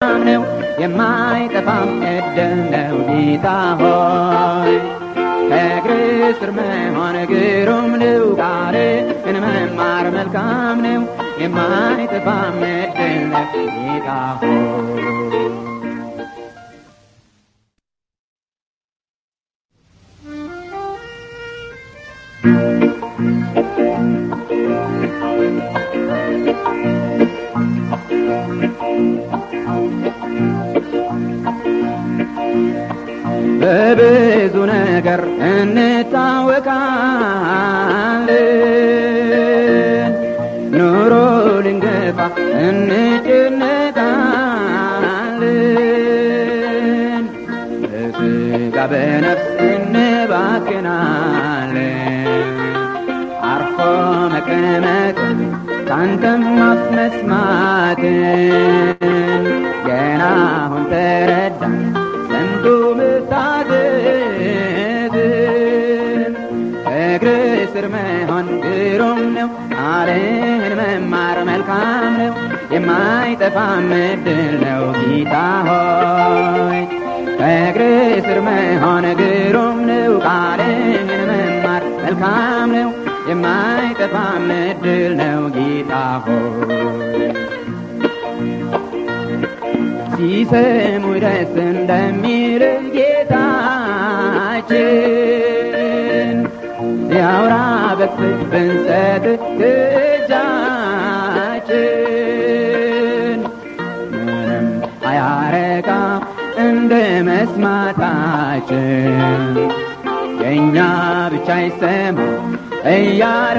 ነው የማይጠፋም እድል ነው ጌታ ሆይ ከእግር ስር መሆን ግሩም ነው ቃልን መማር መልካም ነው የማይጠፋም እድል ነው ጌታ ሆይ በብዙ ነገር እንታወቃለን ኑሮ ልንገፋ እንጨነቃለን በስጋ በነፍስ እንባክናለን አርፎ መቀመጥን ካንተም አፍ መስማትን ገና አሁን ተረዳን ሰምቶ መታዘዝን እግር ስር መሆን ግሩም ነው ቃልህን መማር መልካም ነው የማይጠፋም እድል ነው ጌታ ሆይ ከእግር ስር መሆን ግሩም ነው ቃልህን መማር መልካም ነው የማይጠፋም እድል ነው ጌታ ሆይ ሲሰሙ ደስ እንደሚል ጌታችን ያውራ በክፍል ብንሰጥ እጃችን ምንም አያረካ እንደ መስማታችን የእኛ ብቻ ይሰማ እያሉ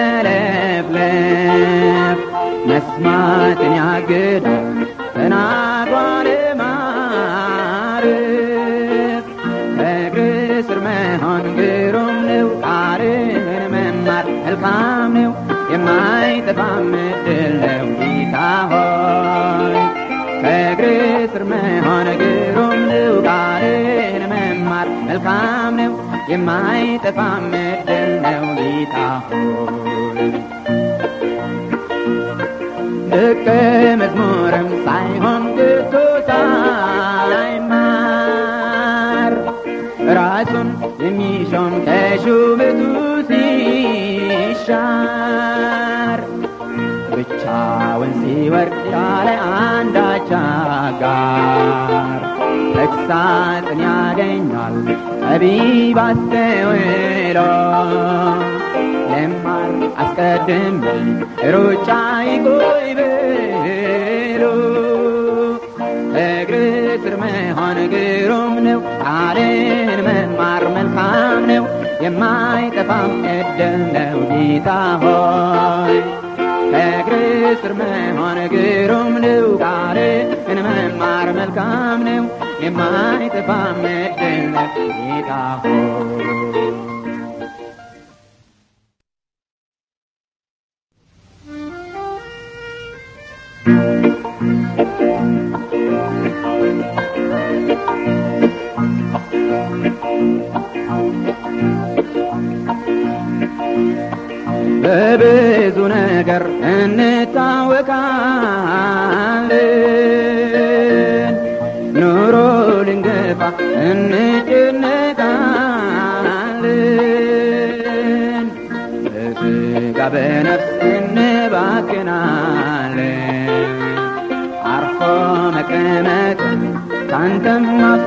መለፍለፍ መስማትን ያግዳል ተናግሯል ማርፍ ከእግር ስር መሆን ግሩም ነው ቃልህን መማር መልካም ነው የማይጠፋም እድል ነው ጌታ ሆይ ከእግር ስር መሆን ግሩም ነው ቃልህን መማር መልካም ነው የማይጠፋም እድል ነው ጌታ ሆይ ደቀ መዝሙርም ሳይሆን ግቶ ሳይማር ራሱን የሚሾም ከሹመቱ ሲሻር ብቻውን ሲወርድ ያለ አንዳች አጋር ተግሳጽን ያገኛል ጠቢብ አስተውሎ ለማር አስቀድሜ ሩጫ ይቆይ ብሎ እግር ስር መሆን ግሩም ነው ቃልን መማር መልካም ነው የማይጠፋም እድል ነው ጌታ ሆይ ከእግር ስር መሆን ግሩም ነው ቃልን መማር መልካም ነው የማይጠፋም እድል ነው ጌታ ሆይ በብዙ ነገር እንታወቃለን ኑሮ ልንገፋ እንጨነቃለን በስጋ በነፍስ እንባክናለን አርፎ መቀመጥን ካንተም አፍ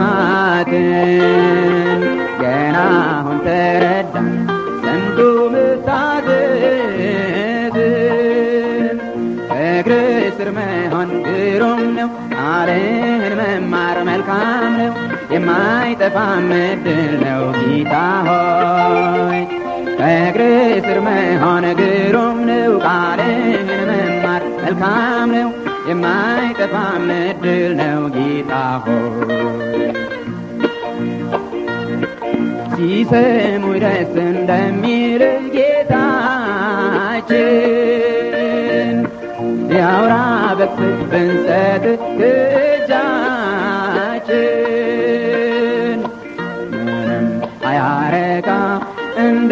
መስማትን ገና አሁን ተረዳን ሰምቶ መታዘዝን እግር ስር መሆን ግሩም ነው ቃልህን መማር መልካም ነው የማይጠፋም እድል ነው ጌታ ሆይ ከእግር ስር መሆን ግሩም ነው ቃልህን መማር መልካም ነው የማይጠፋም እድል ነው ጌታ ሆይ ሲሰሙ ደስ እንደሚል ጌታችን ያውራ በክፍል ብንሰጥ እጃችን ምንም አያረካ እንደ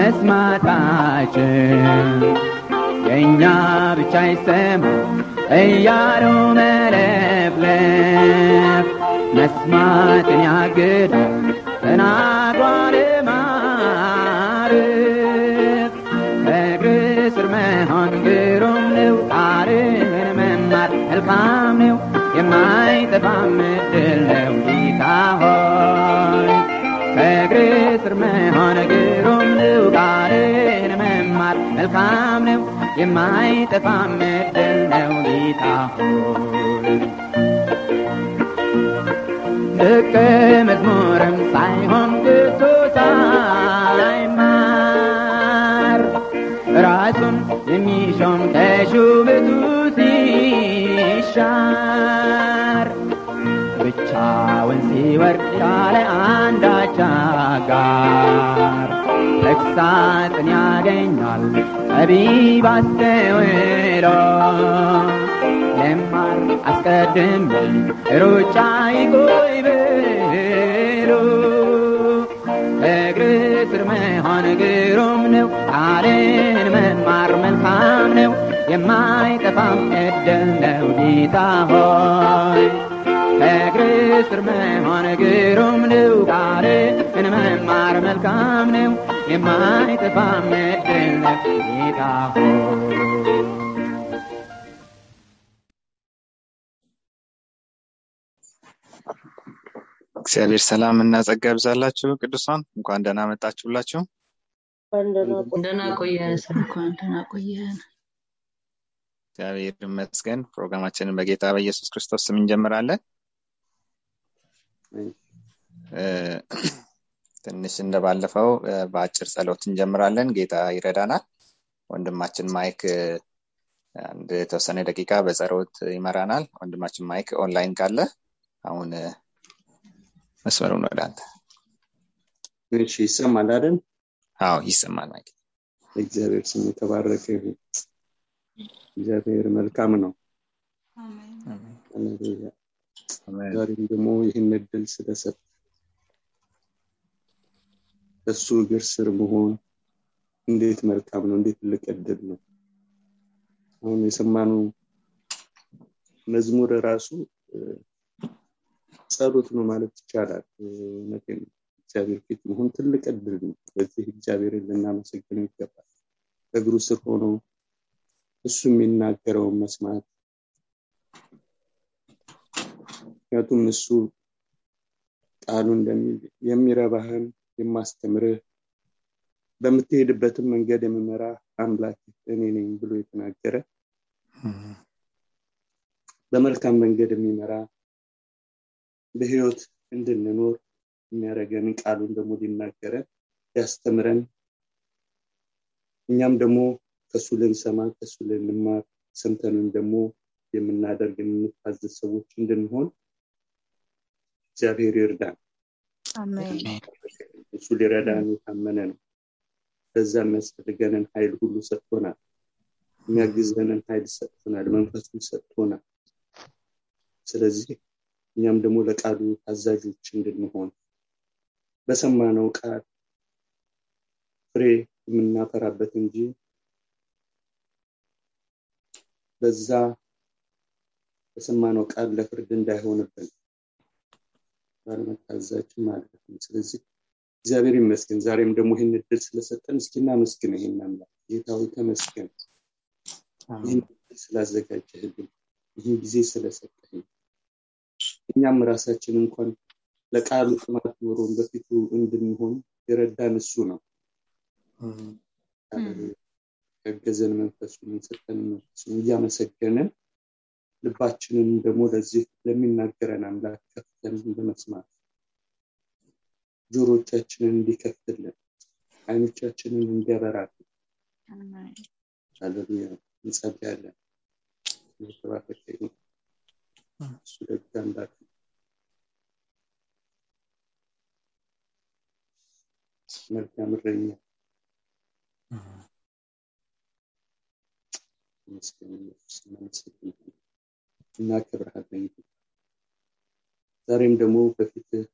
መስማታችን የእኛ ብቻ ይሰማ እያሉ መለፍለፍ መስማትን ያግዳል ተናግሯል ማርክ ከእግር ስር መሆን ግሩም ነው ቃልህን መማር መልካም ነው የማይጠፋም ዕድል ነው ጌታ ሆይ ከእግር ስር መሆን ግሩም ነው ቃልህን መማር መልካም ነው የማይጠፋም ዕድል ነው ጌታ ሆይ ደቀ መዝሙርም ሳይሆን ግቶ ሳይማር ራሱን የሚሾም ከሹመቱ ሲሻር ብቻውን ሲወርድ ያለ አንዳች አጋር ተግሳጽን ያገኛል ጠቢብ አስተውሎ ለማር አስቀድሜ ሩጫ ይቆይ ብሎ እግር ስር መሆን ግሩም ነው ቃልን መማር መልካም ነው የማይጠፋም ዕድል ነው ጌታ ሆይ ከእግር ስር መሆን ግሩም ነው ቃልን መማር መልካም ነው የማይጠፋም ዕድል ነው ጌታ ሆይ እግዚአብሔር ሰላም እና ጸጋ ያብዛላችሁ ቅዱሳን እንኳን ደህና መጣችሁላችሁ ደህና ቆየን እንኳን ደህና ቆየን እግዚአብሔር ይመስገን ፕሮግራማችንን በጌታ በኢየሱስ ክርስቶስ ስም እንጀምራለን እ፣ ትንሽ እንደባለፈው እ፣ በአጭር ጸሎት እንጀምራለን ጌታ ይረዳናል ወንድማችን ማይክ እ፣ አንድ የተወሰነ ደቂቃ በጸሎት ይመራናል ወንድማችን ማይክ ኦንላይን ካለ አሁን እ፣ መስመሩን ወደ አንተ እሺ ይሰማል አይደል አዎ ይሰማል ማይክ እግዚአብሔር ስም የተባረከ ይሁን እግዚአብሔር መልካም ነው ሃሌሉያ አሜን። ዛሬም ደግሞ ይህን እድል ስለሰጥ እሱ እግር ስር መሆን እንዴት መልካም ነው እንዴት ትልቅ እድል ነው አሁን የሰማነው መዝሙር ራሱ እ፣ ጸሎት ነው ማለት ይቻላል እ፣ እውነቴን ነው። እግዚአብሔር ፊት መሆን ትልቅ እድል ነው በዚህ እግዚአብሔርን ልናመሰግነው ይገባል እግሩ ስር ሆኖ እሱ የሚናገረውን መስማት ምክንያቱም እሱ ቃሉ እንደሚል የሚረባህን የማስተምርህ በምትሄድበትም መንገድ የምመራ አምላክ እኔ ነኝ ብሎ የተናገረ በመልካም መንገድ የሚመራ በህይወት እንድንኖር የሚያደርገን ቃሉን ደግሞ ሊናገረን ሊያስተምረን እኛም ደግሞ ከሱ ልንሰማ ከሱ ልንማር ሰምተንም ደግሞ የምናደርግ የምንታዘዝ ሰዎች እንድንሆን እግዚአብሔር ይርዳን አሜን እሱ ሊረዳን የታመነ ነው ለዛ የሚያስፈልገንን ኃይል ሁሉ ሰጥቶናል የሚያግዘንን ኃይል ሰጥቶናል መንፈሱን ሰጥቶናል ስለዚህ እኛም ደግሞ ለቃሉ ታዛዦች እንድንሆን በሰማነው ቃል ፍሬ የምናፈራበት እንጂ በዛ በሰማነው ቃል ለፍርድ እንዳይሆንብን ባለመታዘዛችን ማለት ነው ስለዚህ እግዚአብሔር ይመስገን ዛሬም ደግሞ ይህን እድል ስለሰጠን እስኪ እናመስግን ይህን አምላክ ጌታዊ ተመስገን ይህን እድል ስላዘጋጀህልን ይህን ጊዜ ስለሰጠኝ እኛም ራሳችን እንኳን ለቃሉ ጥማት ኖሮን በፊቱ እንድንሆን የረዳን እሱ ነው ያገዘን መንፈሱን የሰጠን መንፈሱን እያመሰገንን ልባችንን ደግሞ ለዚህ ለሚናገረን አምላክ ከፍተን በመስማት ጆሮቻችንን እንዲከፍትልን አይኖቻችንን እንዲያበራልን ሃሌሉያ እንጸልያለን የተባረከ ይሁን እሱ ደግ አምላክ ነው። መልካም እረኛ ተመስገን ኢየሱስ እናመሰግናለን እናከብርሃለን ጌታ። ዛሬም ደግሞ በፊትህ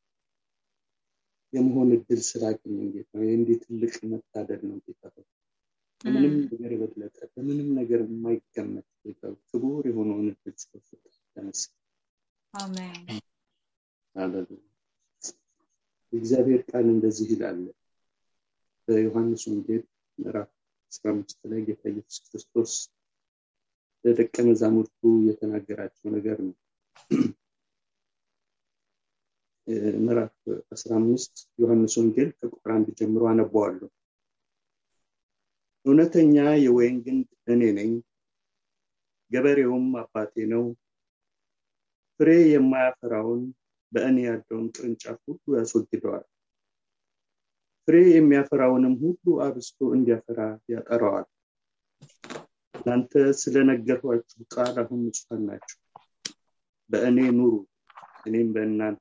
የመሆን እድል ስላገኘን ጌታ ይህ እንዴት ትልቅ መታደል ነው ጌታ ሆይ። ከምንም ነገር የበለጠ በምንም ነገር የማይገመት ጌታ ሆይ፣ ክቡር የሆነውን እድል ስለሰጠህ ተመስገን አሜን ሃሌሉያ የእግዚአብሔር ቃል እንደዚህ ይላል በዮሐንስ ወንጌል ምዕራፍ 15 ላይ ጌታ ኢየሱስ ክርስቶስ ለደቀ መዛሙርቱ የተናገራቸው ነገር ነው ምዕራፍ 15 ዮሐንስ ወንጌል ከቁጥር አንድ ጀምሮ አነበዋለሁ እውነተኛ የወይን ግንድ እኔ ነኝ ገበሬውም አባቴ ነው ፍሬ የማያፈራውን በእኔ ያለውን ቅርንጫፍ ሁሉ ያስወግደዋል ፍሬ የሚያፈራውንም ሁሉ አብስቶ እንዲያፈራ ያጠራዋል እናንተ ስለነገርኳችሁ ቃል አሁን ንጹሐን ናቸው በእኔ ኑሩ እኔም በእናንተ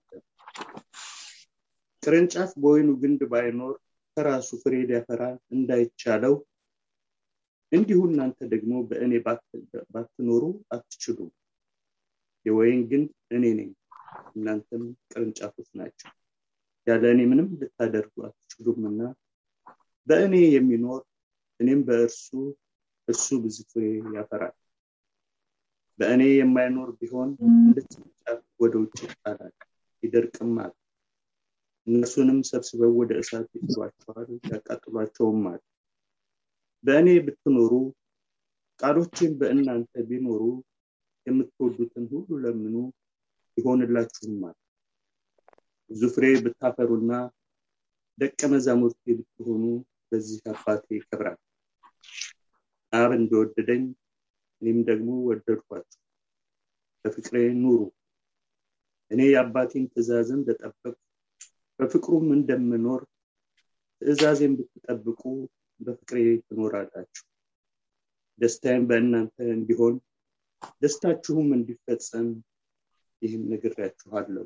ቅርንጫፍ በወይኑ ግንድ ባይኖር ከራሱ ፍሬ ሊያፈራ እንዳይቻለው እንዲሁ እናንተ ደግሞ በእኔ ባትኖሩ አትችሉም የወይን ግንድ እኔ ነኝ እናንተም ቅርንጫፎች ናቸው ያለ እኔ ምንም ልታደርጉ አትችሉምና በእኔ የሚኖር እኔም በእርሱ እርሱ ብዙ ፍሬ ያፈራል በእኔ የማይኖር ቢሆን እንደ ቅርንጫፍ ወደ ውጭ ይጣላል ይደርቅማል እነርሱንም ሰብስበው ወደ እሳት ይጥሏቸዋል ያቃጥሏቸውማል በእኔ ብትኖሩ ቃሎችን በእናንተ ቢኖሩ የምትወዱትን ሁሉ ለምኑ ይሆንላችሁማል ብዙ ፍሬ ብታፈሩና ደቀ መዛሙርቴ ብትሆኑ በዚህ አባቴ ይከብራል አብ እንደወደደኝ እኔም ደግሞ ወደድኳችሁ በፍቅሬ ኑሩ እኔ የአባቴን ትእዛዝ እንደጠበቅ በፍቅሩም እንደምኖር ትእዛዜን ብትጠብቁ በፍቅሬ ትኖራላችሁ ደስታዬም በእናንተ እንዲሆን ደስታችሁም እንዲፈጸም ይህን ነግሬያችኋለሁ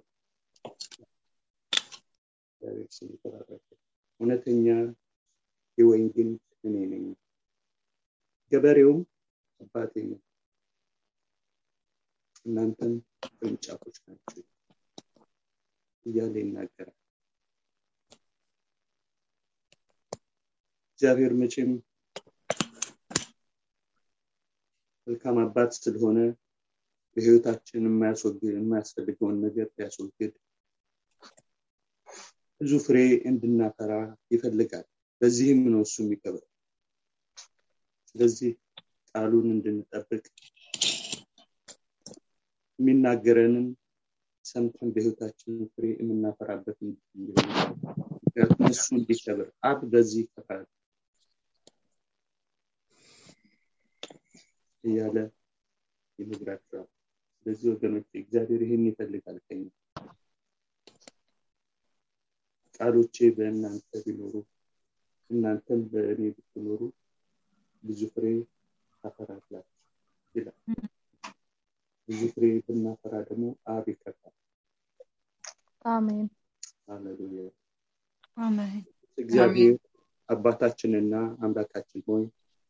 እውነተኛ የወይን ግንድ እኔ ነኝ ገበሬውም አባቴ ነው እናንተም ቅርንጫፎች ናቸው እያለ ይናገራል እግዚአብሔር መቼም መልካም አባት ስለሆነ በህይወታችን የማያስፈልገውን ነገር ሊያስወግድ ብዙ ፍሬ እንድናፈራ ይፈልጋል በዚህም ነው እሱ የሚቀበል ስለዚህ ቃሉን እንድንጠብቅ የሚናገረንን ሰምተን በህይወታችን ፍሬ የምናፈራበት ምክንያቱም እሱ እንዲከብር አብ በዚህ ይከፋል እያለ ይነግራቸዋል ስለዚህ ወገኖች እግዚአብሔር ይህን ይፈልጋል ከኛ ቃሎቼ በእናንተ ቢኖሩ እናንተም በእኔ ብትኖሩ ብዙ ፍሬ ታፈራላችሁ ይላል ብዙ ፍሬ ብናፈራ ደግሞ አብ ይከፋል አሜን ሃሌሉያ አሜን እግዚአብሔር አባታችንና አምላካችን ሆይ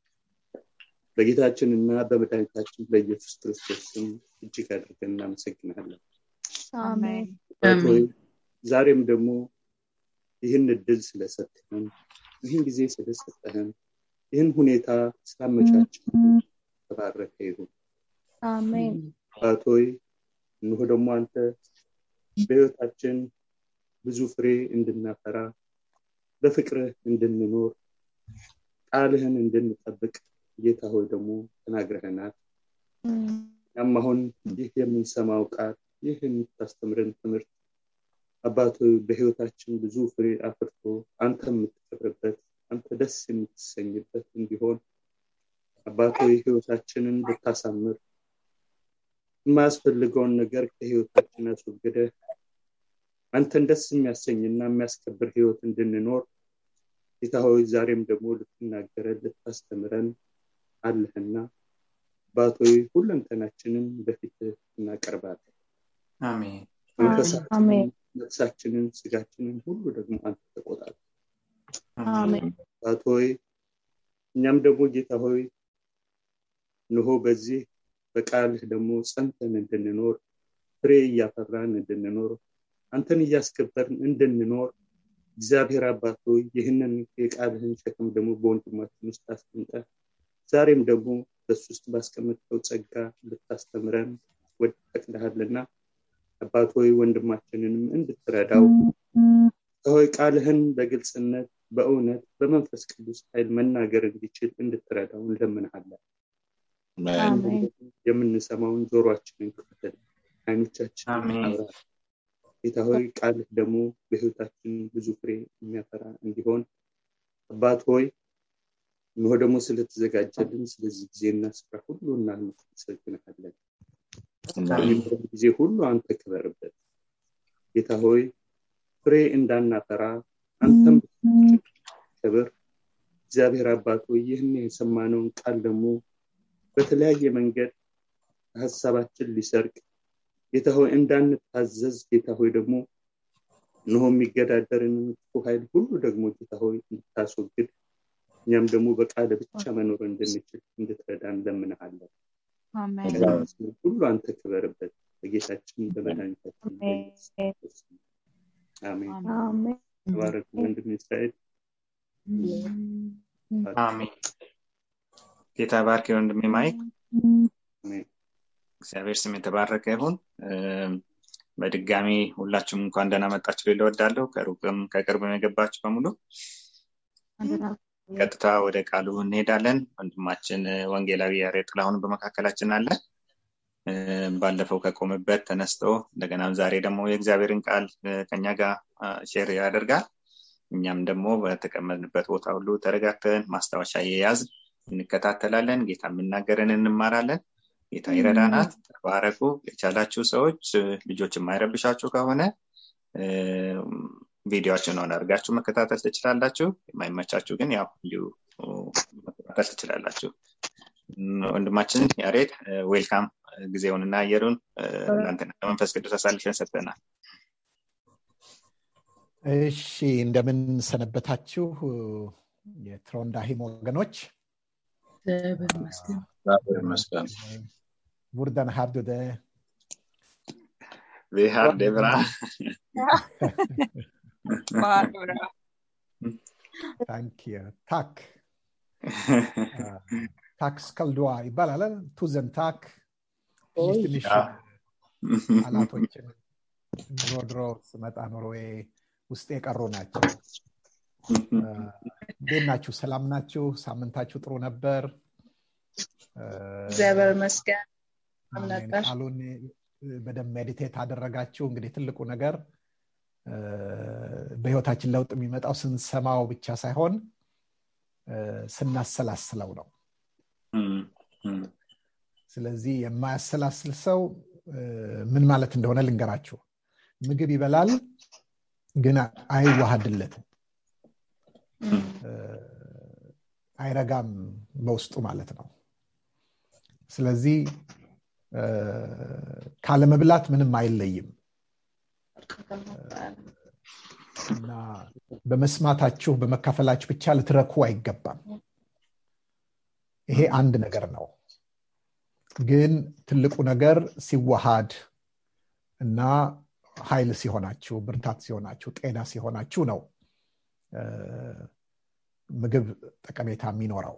በጌታችንና በመድኃኒታችን በኢየሱስ ክርስቶስ ስም እጅግ አድርገን እናመሰግናለን አሜን ሆይ ዛሬም ደግሞ ይህን እድል ስለሰጠህን ይህን ጊዜ ስለሰጠህን ይህን ሁኔታ ስላመቻችን ተባረከ ይሁን አሜን አባቶይ እንሆ ደግሞ አንተ በህይወታችን ብዙ ፍሬ እንድናፈራ በፍቅርህ እንድንኖር ቃልህን እንድንጠብቅ ጌታ ሆይ ደግሞ ተናግረህናል ያም አሁን ይህ የምንሰማው ቃል ይህ የምታስተምረን ትምህርት አባቶ በህይወታችን ብዙ ፍሬ አፍርቶ አንተ የምትከብርበት አንተ ደስ የምትሰኝበት እንዲሆን አባቶ ህይወታችንን ብታሳምር የማያስፈልገውን ነገር ከህይወታችን አስወግደ አንተን ደስ የሚያሰኝና የሚያስከብር ህይወት እንድንኖር ጌታ ሆይ ዛሬም ደግሞ ልትናገረን ልታስተምረን አለህና አባቶይ ሁለንተናችንን በፊት እናቀርባለን አሜን መንፈሳችንን ነፍሳችንን ስጋችንን ሁሉ ደግሞ አንተ ተቆጣል አሜን አባት ሆይ እኛም ደግሞ ጌታ ሆይ እንሆ በዚህ በቃልህ ደግሞ ጸንተን እንድንኖር ፍሬ እያፈራን እንድንኖር አንተን እያስከበርን እንድንኖር እግዚአብሔር አባት ሆይ ይህንን የቃልህን ሸክም ደግሞ በወንድማችን ውስጥ አስቀምጠ ዛሬም ደግሞ በሱ ውስጥ ባስቀመጥከው ጸጋ ልታስተምረን ወድ ፈቅደሃልና አባት ሆይ ወንድማችንንም እንድትረዳው ሆይ ቃልህን በግልጽነት በእውነት በመንፈስ ቅዱስ ኃይል መናገር እንዲችል እንድትረዳው እንለምንሃለን አሜን የምንሰማውን ጆሮአችንን ክፍተል አይኖቻችን አሜን። አብራ ጌታ ሆይ ቃልህ ደግሞ በህይወታችን ብዙ ፍሬ የሚያፈራ እንዲሆን አባት ሆይ እነሆ ደግሞ ስለተዘጋጀልን ስለዚህ ጊዜና ስፍራ ሁሉ እናመሰግንሃለን በሚኖረን ጊዜ ሁሉ አንተ ክበርበት ጌታ ሆይ ፍሬ እንዳናፈራ አንተም ክብር እግዚአብሔር አባት ሆይ ይህን የሰማነውን ቃል ደግሞ በተለያየ መንገድ ሀሳባችን ሊሰርቅ ጌታ ሆይ እንዳንታዘዝ ጌታ ሆይ ደግሞ እነሆ የሚገዳደርን ክፉ ኃይል ሁሉ ደግሞ ጌታ ሆይ እንድታስወግድ እኛም ደግሞ በቃለ ብቻ መኖር እንድንችል እንድትረዳ እንለምንሃለን አሜን በስም ሁሉ አንተ ክበርበት በጌታችን በመድኃኒታችን በኢየሱስ ክርስቶስ ስም። አሜን አሜን ተባረክ ወንድም እስራኤል አሜን ጌታ ባርክ ወንድሜ ማይክ አሜን እግዚአብሔር ስም የተባረከ ይሁን እም፣ በድጋሚ ሁላችሁም እንኳን ደህና መጣችሁ ልል እወዳለሁ ከሩቅም ከቅርብም የገባችሁ በሙሉ ቀጥታ ወደ ቃሉ እንሄዳለን ወንድማችን እ፣ ወንጌላዊ ያሬድ ጥላሁን በመካከላችን አለ እ፣ ባለፈው ከቆመበት ተነስቶ እንደገናም ዛሬ ደግሞ የእግዚአብሔርን ቃል እ፣ ከኛ ጋር አ፣ ሼር ያደርጋል እኛም ደግሞ በተቀመጥንበት ቦታ ሁሉ ተረጋግተን ማስታወሻ የያዝ እንከታተላለን ጌታ የምናገረን እንማራለን ጌታ ይረዳናል ተባረኩ የቻላችሁ ሰዎች እ፣ ልጆች የማይረብሻችሁ ከሆነ እ፣ ቪዲዮችን ሆን አድርጋችሁ መከታተል ትችላላችሁ የማይመቻችሁ ግን ያው እንዲሁ መከታተል ትችላላችሁ እም፣ ወንድማችን ያሬድ እ፣ ዌልካም ጊዜውንና አየሩን እ፣ እናንተና ለመንፈስ ቅዱስ አሳልፈን ሰጥተናል እሺ እንደምን ሰነበታችሁ የትሮንዳሂም ወገኖች እግዚአብሔር ይመስገን እግዚአብሔር ይመስገን ቡርደን ሃርዱደ Vi har det bra. ታንክ ታክ ታክ ስከልድዋ ይባላል ቱዘን ታክ ትንሽ ትንሽ ያ። ቃላቶችን ድሮ ድሮ ስመጣ ኖርዌይ ውስጥ የቀሩ ናቸው እንዴት ናችሁ ሰላም ናችሁ ሳምንታችሁ ጥሩ ነበር እግዚአብሔር ይመስገን አሜን። ነበር። ቃሉን በደንብ ሜዲቴት አደረጋችሁ እንግዲህ ትልቁ ነገር እ፣ በህይወታችን ለውጥ የሚመጣው ስንሰማው ብቻ ሳይሆን እ፣ ስናሰላስለው ነው Mm, mm. ስለዚህ የማያሰላስል ሰው እ፣ ምን ማለት እንደሆነ ልንገራችሁ ምግብ ይበላል ግን አይዋሃድለትም እ፣ አይረጋም በውስጡ ማለት ነው ስለዚህ እ፣ ካለመብላት ምንም አይለይም እና በመስማታችሁ በመካፈላችሁ ብቻ ልትረኩ አይገባም ይሄ አንድ ነገር ነው ግን ትልቁ ነገር ሲዋሃድ እና ኃይል ሲሆናችሁ ብርታት ሲሆናችሁ ጤና ሲሆናችሁ ነው እ፣ ምግብ ጠቀሜታ የሚኖረው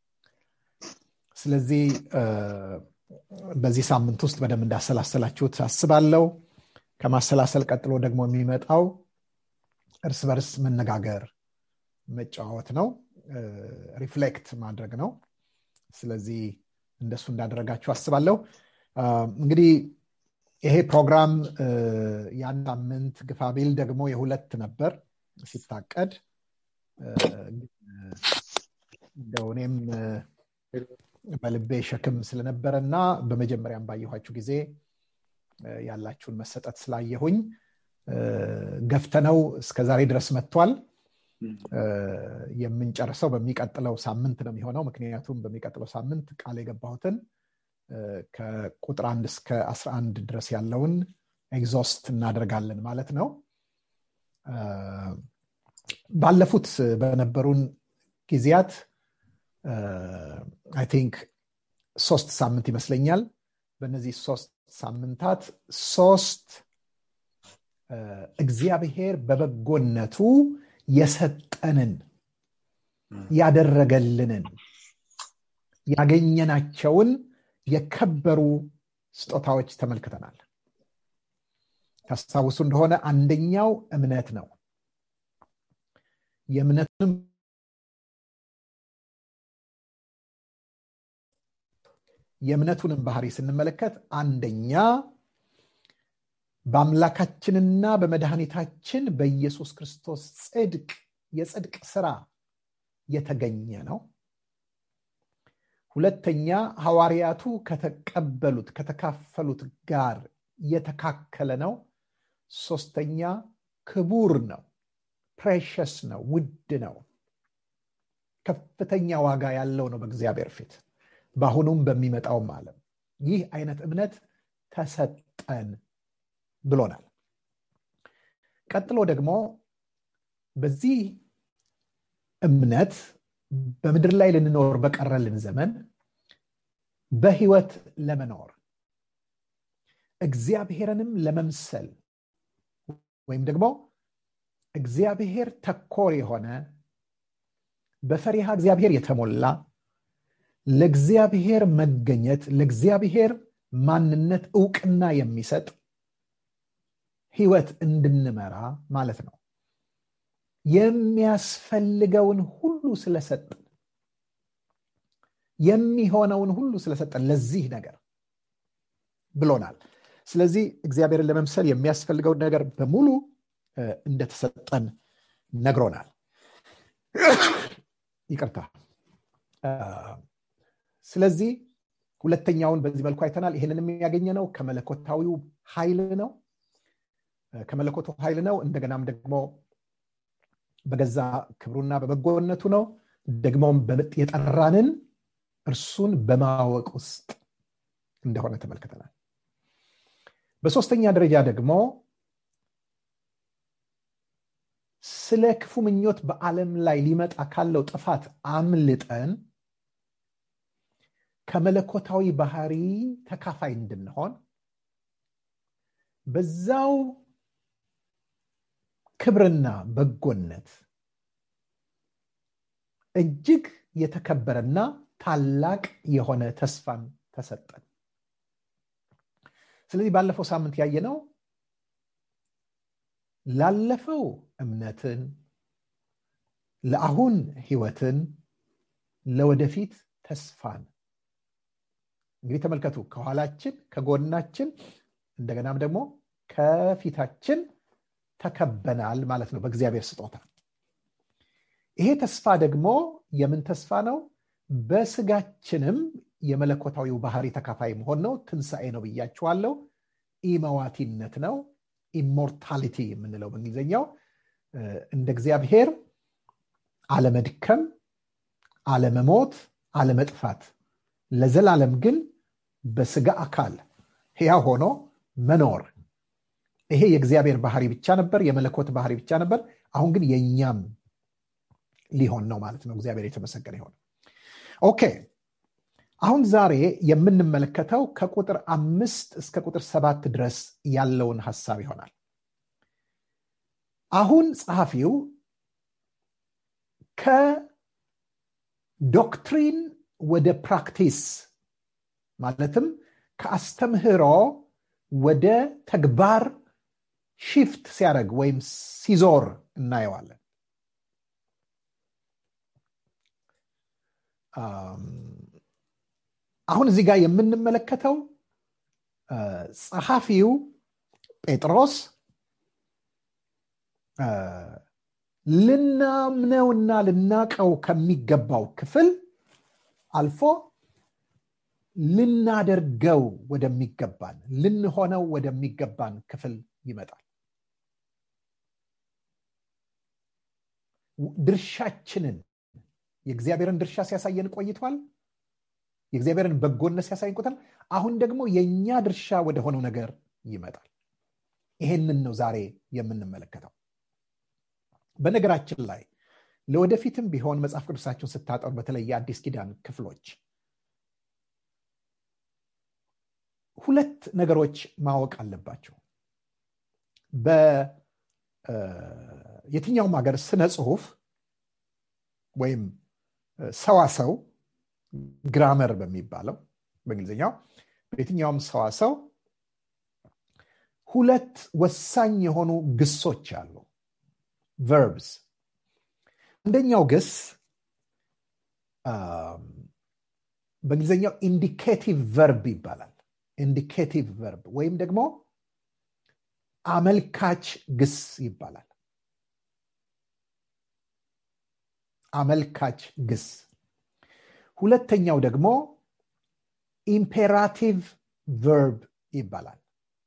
ስለዚህ እ፣ በዚህ ሳምንት ውስጥ በደንብ እንዳሰላሰላችሁት አስባለሁ ከማሰላሰል ቀጥሎ ደግሞ የሚመጣው እርስ በርስ መነጋገር መጨዋወት ነው ሪፍሌክት ማድረግ ነው ስለዚህ እንደሱ እንዳደረጋችሁ አስባለሁ አ፣ እንግዲህ ይሄ ፕሮግራም እ፣ ያን ሳምንት ግፋቢል ደግሞ የሁለት ነበር ሲታቀድ እ፣ ግን፣ እ፣ እንደው እኔም እ፣ በልቤ ሸክም ስለነበረ እና በመጀመሪያም ባየኋችሁ ጊዜ እ፣ ያላችሁን መሰጠት ስላየሁኝ እ፣ ገፍተነው እስከ ዛሬ ድረስ መጥቷል እ፣ የምንጨርሰው በሚቀጥለው ሳምንት ነው የሚሆነው ምክንያቱም በሚቀጥለው ሳምንት ቃል የገባሁትን እ፣ ከቁጥር አንድ እስከ 11 ድረስ ያለውን ኤግዞስት እናደርጋለን ማለት ነው እ፣ ባለፉት በነበሩን ጊዜያት አይ ቲንክ ሶስት ሳምንት ይመስለኛል በእነዚህ ሶስት ሳምንታት ሶስት እ፣ እግዚአብሔር በበጎነቱ የሰጠንን ያደረገልንን ያገኘናቸውን የከበሩ ስጦታዎች ተመልክተናል ታስታውሱ እንደሆነ አንደኛው እምነት ነው የእምነቱንም የእምነቱንም ባህሪ ስንመለከት አንደኛ በአምላካችንና በመድኃኒታችን በኢየሱስ ክርስቶስ ጽድቅ የጽድቅ ስራ የተገኘ ነው ሁለተኛ ሐዋርያቱ ከተቀበሉት ከተካፈሉት ጋር የተካከለ ነው ሶስተኛ ክቡር ነው ፕሬሸስ ነው ውድ ነው ከፍተኛ ዋጋ ያለው ነው በእግዚአብሔር ፊት በአሁኑም በሚመጣውም አለም ይህ አይነት እምነት ተሰጠን ብሎናል ቀጥሎ ደግሞ በዚህ እምነት በምድር ላይ ልንኖር በቀረልን ዘመን በህይወት ለመኖር እግዚአብሔርንም ለመምሰል ወይም ደግሞ እግዚአብሔር ተኮር የሆነ በፈሪሃ እግዚአብሔር የተሞላ ለእግዚአብሔር መገኘት ለእግዚአብሔር ማንነት እውቅና የሚሰጥ ህይወት እንድንመራ ማለት ነው የሚያስፈልገውን ሁሉ ስለሰጠን የሚሆነውን ሁሉ ስለሰጠን ለዚህ ነገር ብሎናል ስለዚህ እግዚአብሔርን ለመምሰል የሚያስፈልገውን ነገር በሙሉ እንደተሰጠን ነግሮናል ይቅርታ ስለዚህ ሁለተኛውን በዚህ መልኩ አይተናል ይህንን የሚያገኘ ነው ከመለኮታዊው ኃይል ነው ከመለኮቱ ኃይል ነው እንደገናም ደግሞ በገዛ ክብሩና በበጎነቱ ነው ደግሞም የጠራንን እርሱን በማወቅ ውስጥ እንደሆነ ተመልክተናል በሶስተኛ ደረጃ ደግሞ ስለ ክፉ ምኞት በዓለም ላይ ሊመጣ ካለው ጥፋት አምልጠን ከመለኮታዊ ባህሪ ተካፋይ እንድንሆን በዛው ክብርና በጎነት እጅግ የተከበረና ታላቅ የሆነ ተስፋን ተሰጠን ስለዚህ ባለፈው ሳምንት ያየነው ላለፈው እምነትን ለአሁን ህይወትን ለወደፊት ተስፋን እንግዲህ ተመልከቱ ከኋላችን ከጎናችን እንደገናም ደግሞ ከፊታችን ተከበናል ማለት ነው በእግዚአብሔር ስጦታ ይሄ ተስፋ ደግሞ የምን ተስፋ ነው በስጋችንም የመለኮታዊው ባህሪ ተካፋይ መሆን ነው ትንሣኤ ነው ብያችኋለው ኢመዋቲነት ነው ኢሞርታሊቲ የምንለው በእንግሊዝኛው እንደ እግዚአብሔር አለመድከም አለመሞት አለመጥፋት ለዘላለም ግን በስጋ አካል ሕያ ሆኖ መኖር ይሄ የእግዚአብሔር ባህሪ ብቻ ነበር የመለኮት ባህሪ ብቻ ነበር አሁን ግን የእኛም ሊሆን ነው ማለት ነው እግዚአብሔር የተመሰገነ ይሆን ኦኬ አሁን ዛሬ የምንመለከተው ከቁጥር አምስት እስከ ቁጥር ሰባት ድረስ ያለውን ሀሳብ ይሆናል አሁን ጸሐፊው ከዶክትሪን ወደ ፕራክቲስ ማለትም ከአስተምህሮ ወደ ተግባር ሺፍት ሲያደርግ ወይም ሲዞር እናየዋለን አሁን እዚህ ጋር የምንመለከተው ጸሐፊው ጴጥሮስ ልናምነውና ልናቀው ከሚገባው ክፍል አልፎ ልናደርገው ወደሚገባን ልንሆነው ወደሚገባን ክፍል ይመጣል ድርሻችንን የእግዚአብሔርን ድርሻ ሲያሳየን ቆይቷል የእግዚአብሔርን በጎነት ሲያሳየን ቆይቷል አሁን ደግሞ የእኛ ድርሻ ወደሆነው ነገር ይመጣል ይሄንን ነው ዛሬ የምንመለከተው በነገራችን ላይ ለወደፊትም ቢሆን መጽሐፍ ቅዱሳችሁን ስታጠሩ በተለይ የአዲስ ኪዳን ክፍሎች ሁለት ነገሮች ማወቅ አለባቸው በየትኛውም ሀገር ስነ ጽሁፍ ወይም ሰዋሰው ግራመር በሚባለው በእንግሊዝኛው በየትኛውም ሰዋሰው ሁለት ወሳኝ የሆኑ ግሶች አሉ ቨርብስ አንደኛው ግስ በእንግሊዝኛው ኢንዲኬቲቭ ቨርብ ይባላል ኢንዲኬቲቭ ቨርብ ወይም ደግሞ አመልካች ግስ ይባላል አመልካች ግስ ሁለተኛው ደግሞ ኢምፔራቲቭ ቨርብ ይባላል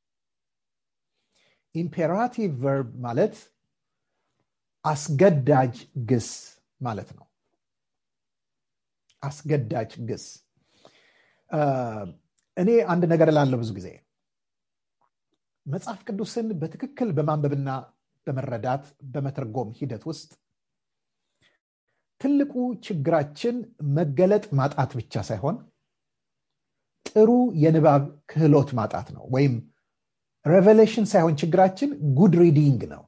ኢምፔራቲቭ ቨርብ ማለት አስገዳጅ ግስ ማለት ነው አስገዳጅ ግስ እኔ አንድ ነገር ላለው ብዙ ጊዜ መጽሐፍ ቅዱስን በትክክል በማንበብና በመረዳት በመተርጎም ሂደት ውስጥ ትልቁ ችግራችን መገለጥ ማጣት ብቻ ሳይሆን ጥሩ የንባብ ክህሎት ማጣት ነው ወይም ሬቨሌሽን ሳይሆን ችግራችን ጉድ ሪዲንግ ነው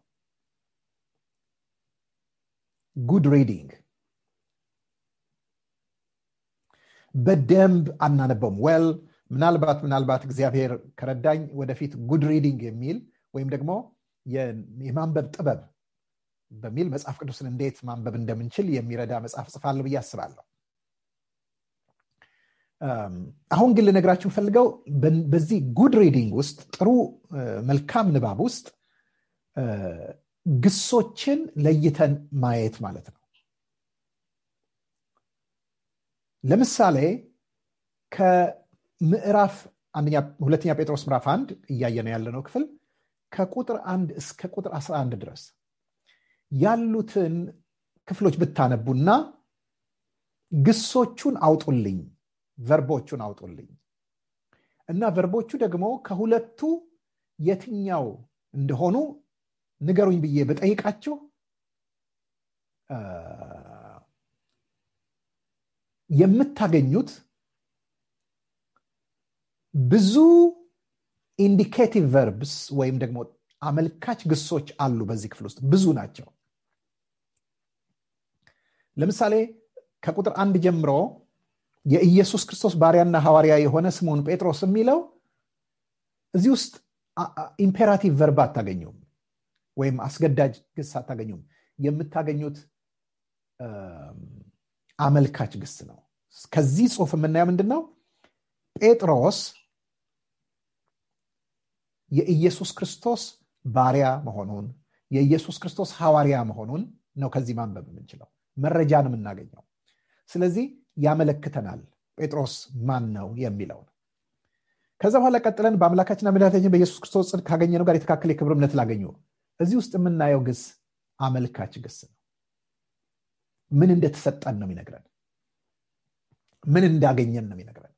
ጉድ ሪዲንግ በደንብ አናነበውም ወል ምናልባት ምናልባት እግዚአብሔር ከረዳኝ ወደፊት ጉድ ሪዲንግ የሚል ወይም ደግሞ የማንበብ ጥበብ በሚል መጽሐፍ ቅዱስን እንዴት ማንበብ እንደምንችል የሚረዳ መጽሐፍ ጽፋለሁ ብዬ አስባለሁ አሁን ግን ልነግራችሁ ፈልገው በዚህ ጉድ ሪዲንግ ውስጥ ጥሩ መልካም ንባብ ውስጥ ግሶችን ለይተን ማየት ማለት ነው ለምሳሌ ከምዕራፍ ሁለተኛ ጴጥሮስ ምዕራፍ አንድ እያየ ነው ያለነው ክፍል ከቁጥር አንድ እስከ ቁጥር 11 ድረስ ያሉትን ክፍሎች ብታነቡና ግሶቹን አውጡልኝ ቨርቦቹን አውጡልኝ እና ቨርቦቹ ደግሞ ከሁለቱ የትኛው እንደሆኑ ንገሩኝ ብዬ በጠይቃችሁ የምታገኙት ብዙ ኢንዲኬቲቭ ቨርብስ ወይም ደግሞ አመልካች ግሶች አሉ በዚህ ክፍል ውስጥ ብዙ ናቸው ለምሳሌ ከቁጥር አንድ ጀምሮ የኢየሱስ ክርስቶስ ባሪያና ሐዋርያ የሆነ ስምዖን ጴጥሮስ የሚለው እዚህ ውስጥ ኢምፔራቲቭ ቨርብ አታገኙም ወይም አስገዳጅ ግስ አታገኙም የምታገኙት አመልካች ግስ ነው ከዚህ ጽሁፍ የምናየው ምንድን ነው ጴጥሮስ የኢየሱስ ክርስቶስ ባሪያ መሆኑን የኢየሱስ ክርስቶስ ሐዋርያ መሆኑን ነው ከዚህ ማንበብ የምንችለው መረጃን የምናገኘው ስለዚህ ያመለክተናል ጴጥሮስ ማን ነው የሚለውን ከዛ በኋላ ቀጥለን በአምላካችንና መድኃኒታችን በኢየሱስ ክርስቶስ ጽድቅ ካገኘነው ጋር የተካከለ የክብር እምነት ላገኙ እዚህ ውስጥ የምናየው ግስ አመልካች ግስ ነው ምን እንደተሰጠን ነው የሚነግረን ምን እንዳገኘን ነው የሚነግረን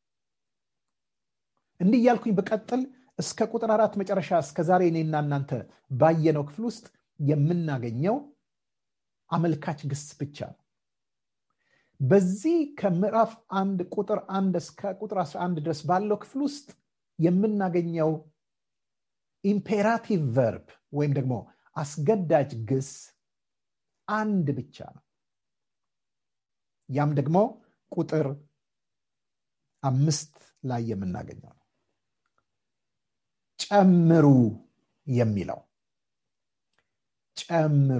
እንዲህ እያልኩኝ በቀጥል እስከ ቁጥር አራት መጨረሻ እስከ ዛሬ እኔና እናንተ ባየነው ክፍል ውስጥ የምናገኘው አመልካች ግስ ብቻ ነው በዚህ ከምዕራፍ አንድ ቁጥር አንድ እስከ ቁጥር 11 ድረስ ባለው ክፍል ውስጥ የምናገኘው ኢምፔራቲቭ ቨርብ ወይም ደግሞ አስገዳጅ ግስ አንድ ብቻ ነው ያም ደግሞ ቁጥር አምስት ላይ የምናገኘው ነው ጨምሩ የሚለው ጨምሩ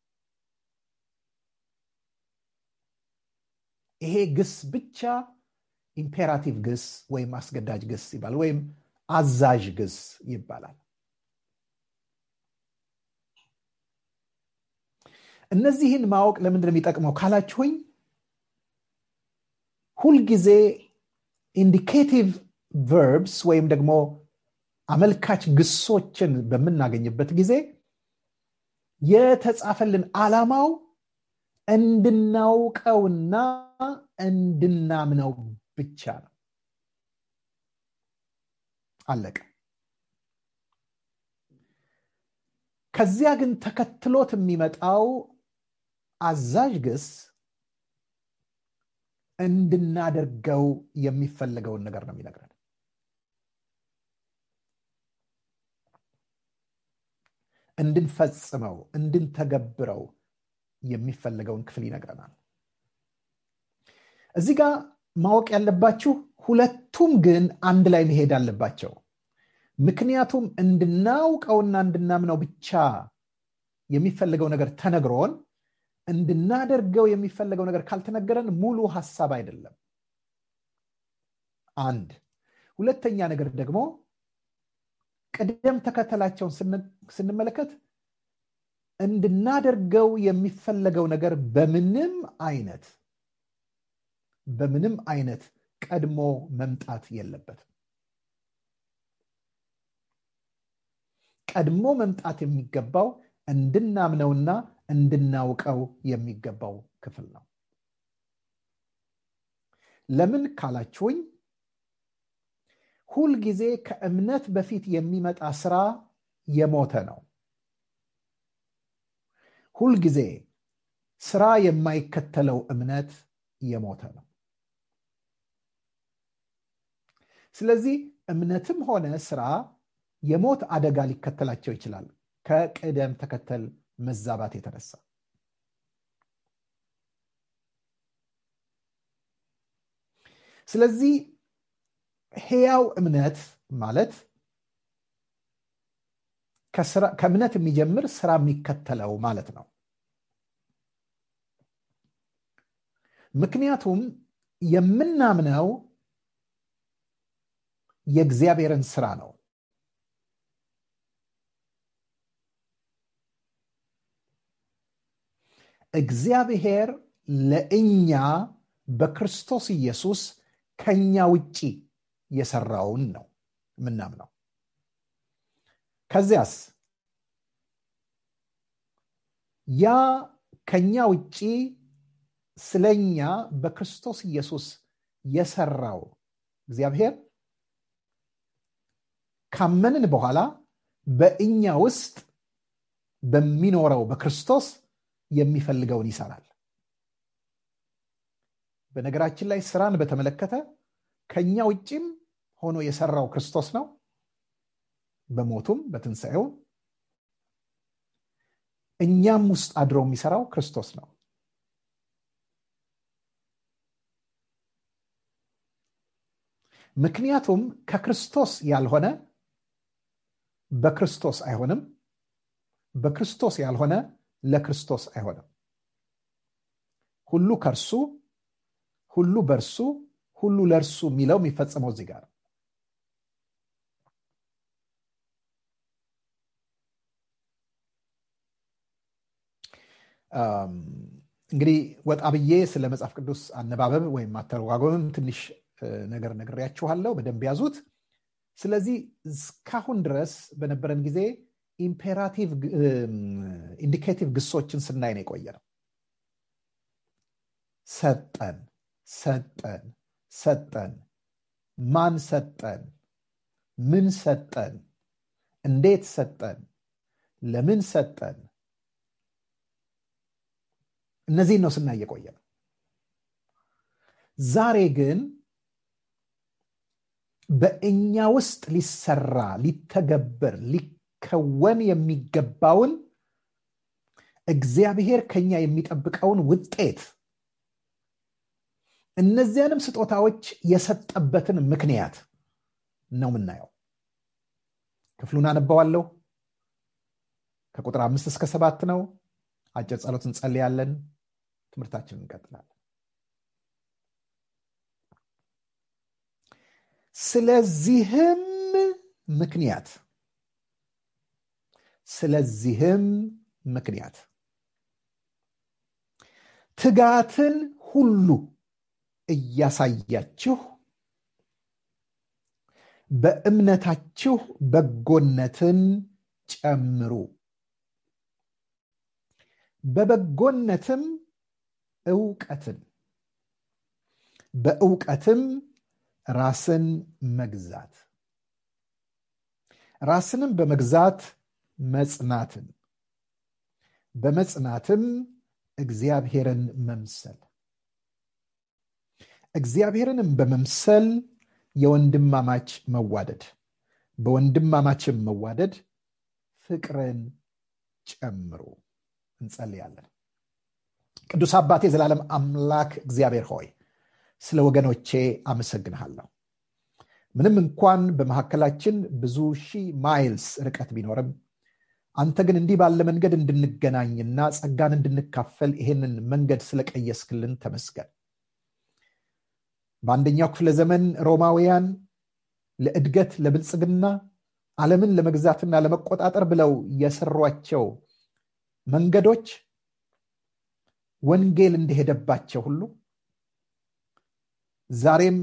ይሄ ግስ ብቻ ኢምፔራቲቭ ግስ ወይም አስገዳጅ ግስ ይባላል ወይም አዛዥ ግስ ይባላል እነዚህን ማወቅ ለምንድን ነው የሚጠቅመው ካላችሁኝ ሁልጊዜ ኢንዲኬቲቭ ቨርብስ ወይም ደግሞ አመልካች ግሶችን በምናገኝበት ጊዜ የተጻፈልን አላማው እንድናውቀውና እንድናምነው ብቻ ነው አለቀ ከዚያ ግን ተከትሎት የሚመጣው አዛዥ ግስ እንድናደርገው የሚፈለገውን ነገር ነው የሚነግረን እንድንፈጽመው እንድንተገብረው የሚፈለገውን ክፍል ይነግረናል እዚህ ጋር ማወቅ ያለባችሁ ሁለቱም ግን አንድ ላይ መሄድ አለባቸው ምክንያቱም እንድናውቀውና እንድናምነው ብቻ የሚፈለገው ነገር ተነግሮን እንድናደርገው የሚፈለገው ነገር ካልተነገረን ሙሉ ሀሳብ አይደለም አንድ ሁለተኛ ነገር ደግሞ ቅደም ተከተላቸውን ስንመለከት እንድናደርገው የሚፈለገው ነገር በምንም አይነት በምንም አይነት ቀድሞ መምጣት የለበትም ቀድሞ መምጣት የሚገባው እንድናምነውና እንድናውቀው የሚገባው ክፍል ነው ለምን ካላችሁኝ ሁልጊዜ ከእምነት በፊት የሚመጣ ስራ የሞተ ነው ሁልጊዜ ስራ የማይከተለው እምነት የሞተ ነው ስለዚህ እምነትም ሆነ ስራ የሞት አደጋ ሊከተላቸው ይችላል ከቅደም ተከተል መዛባት የተነሳ ስለዚህ ህያው እምነት ማለት ከእምነት የሚጀምር ስራ የሚከተለው ማለት ነው ምክንያቱም የምናምነው የእግዚአብሔርን ስራ ነው እግዚአብሔር ለእኛ በክርስቶስ ኢየሱስ ከኛ ውጪ የሰራውን ነው የምናምነው ከዚያስ ያ ከኛ ውጪ ስለኛ በክርስቶስ ኢየሱስ የሰራው እግዚአብሔር ካመንን በኋላ በእኛ ውስጥ በሚኖረው በክርስቶስ የሚፈልገውን ይሰራል በነገራችን ላይ ስራን በተመለከተ ከኛ ውጭም ሆኖ የሰራው ክርስቶስ ነው በሞቱም በትንሣኤው እኛም ውስጥ አድሮ የሚሰራው ክርስቶስ ነው ምክንያቱም ከክርስቶስ ያልሆነ በክርስቶስ አይሆንም በክርስቶስ ያልሆነ ለክርስቶስ አይሆንም ሁሉ ከእርሱ ሁሉ በእርሱ ሁሉ ለእርሱ የሚለው የሚፈጸመው እዚህ ጋር እንግዲህ ወጣ ብዬ ስለ መጽሐፍ ቅዱስ አነባበብ ወይም አተረጓጎምም ትንሽ ነገር ነግሬያችኋለሁ በደንብ ያዙት ስለዚህ እስካሁን ድረስ በነበረን ጊዜ ኢምፔራቲቭ ኢንዲኬቲቭ ግሶችን ስናይ ነው የቆየ ነው ሰጠን ሰጠን ሰጠን ማን ሰጠን ምን ሰጠን እንዴት ሰጠን ለምን ሰጠን እነዚህን ነው ስናይ የቆየ ነው ዛሬ ግን በእኛ ውስጥ ሊሰራ ሊተገበር ሊከወን የሚገባውን እግዚአብሔር ከኛ የሚጠብቀውን ውጤት እነዚያንም ስጦታዎች የሰጠበትን ምክንያት ነው የምናየው ክፍሉን አነባዋለሁ ከቁጥር አምስት እስከ ሰባት ነው አጭር ጸሎት እንጸልያለን ትምህርታችንን እንቀጥላለን ስለዚህም ምክንያት ስለዚህም ምክንያት ትጋትን ሁሉ እያሳያችሁ በእምነታችሁ በጎነትን ጨምሩ በበጎነትም እውቀትን በእውቀትም ራስን መግዛት ራስንም በመግዛት መጽናትን በመጽናትም እግዚአብሔርን መምሰል እግዚአብሔርንም በመምሰል የወንድማማች መዋደድ በወንድማማችም መዋደድ ፍቅርን ጨምሩ እንጸልያለን ቅዱስ አባቴ የዘላለም አምላክ እግዚአብሔር ሆይ ስለ ወገኖቼ አመሰግንሃለሁ ምንም እንኳን በመካከላችን ብዙ ሺህ ማይልስ ርቀት ቢኖርም አንተ ግን እንዲህ ባለ መንገድ እንድንገናኝና ጸጋን እንድንካፈል ይሄንን መንገድ ስለቀየስክልን ተመስገን በአንደኛው ክፍለ ዘመን ሮማውያን ለእድገት ለብልጽግና ዓለምን ለመግዛትና ለመቆጣጠር ብለው የሰሯቸው መንገዶች ወንጌል እንደሄደባቸው ሁሉ ዛሬም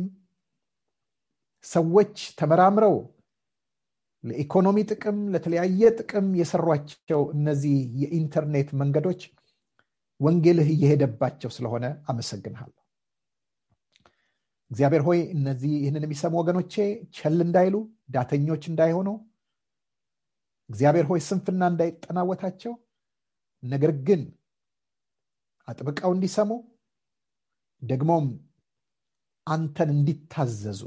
ሰዎች ተመራምረው ለኢኮኖሚ ጥቅም ለተለያየ ጥቅም የሰሯቸው እነዚህ የኢንተርኔት መንገዶች ወንጌልህ እየሄደባቸው ስለሆነ አመሰግንሃለሁ እግዚአብሔር ሆይ እነዚህ ይህንን የሚሰሙ ወገኖቼ ቸል እንዳይሉ ዳተኞች እንዳይሆኑ እግዚአብሔር ሆይ ስንፍና እንዳይጠናወታቸው ነገር ግን አጥብቀው እንዲሰሙ ደግሞም አንተን እንዲታዘዙ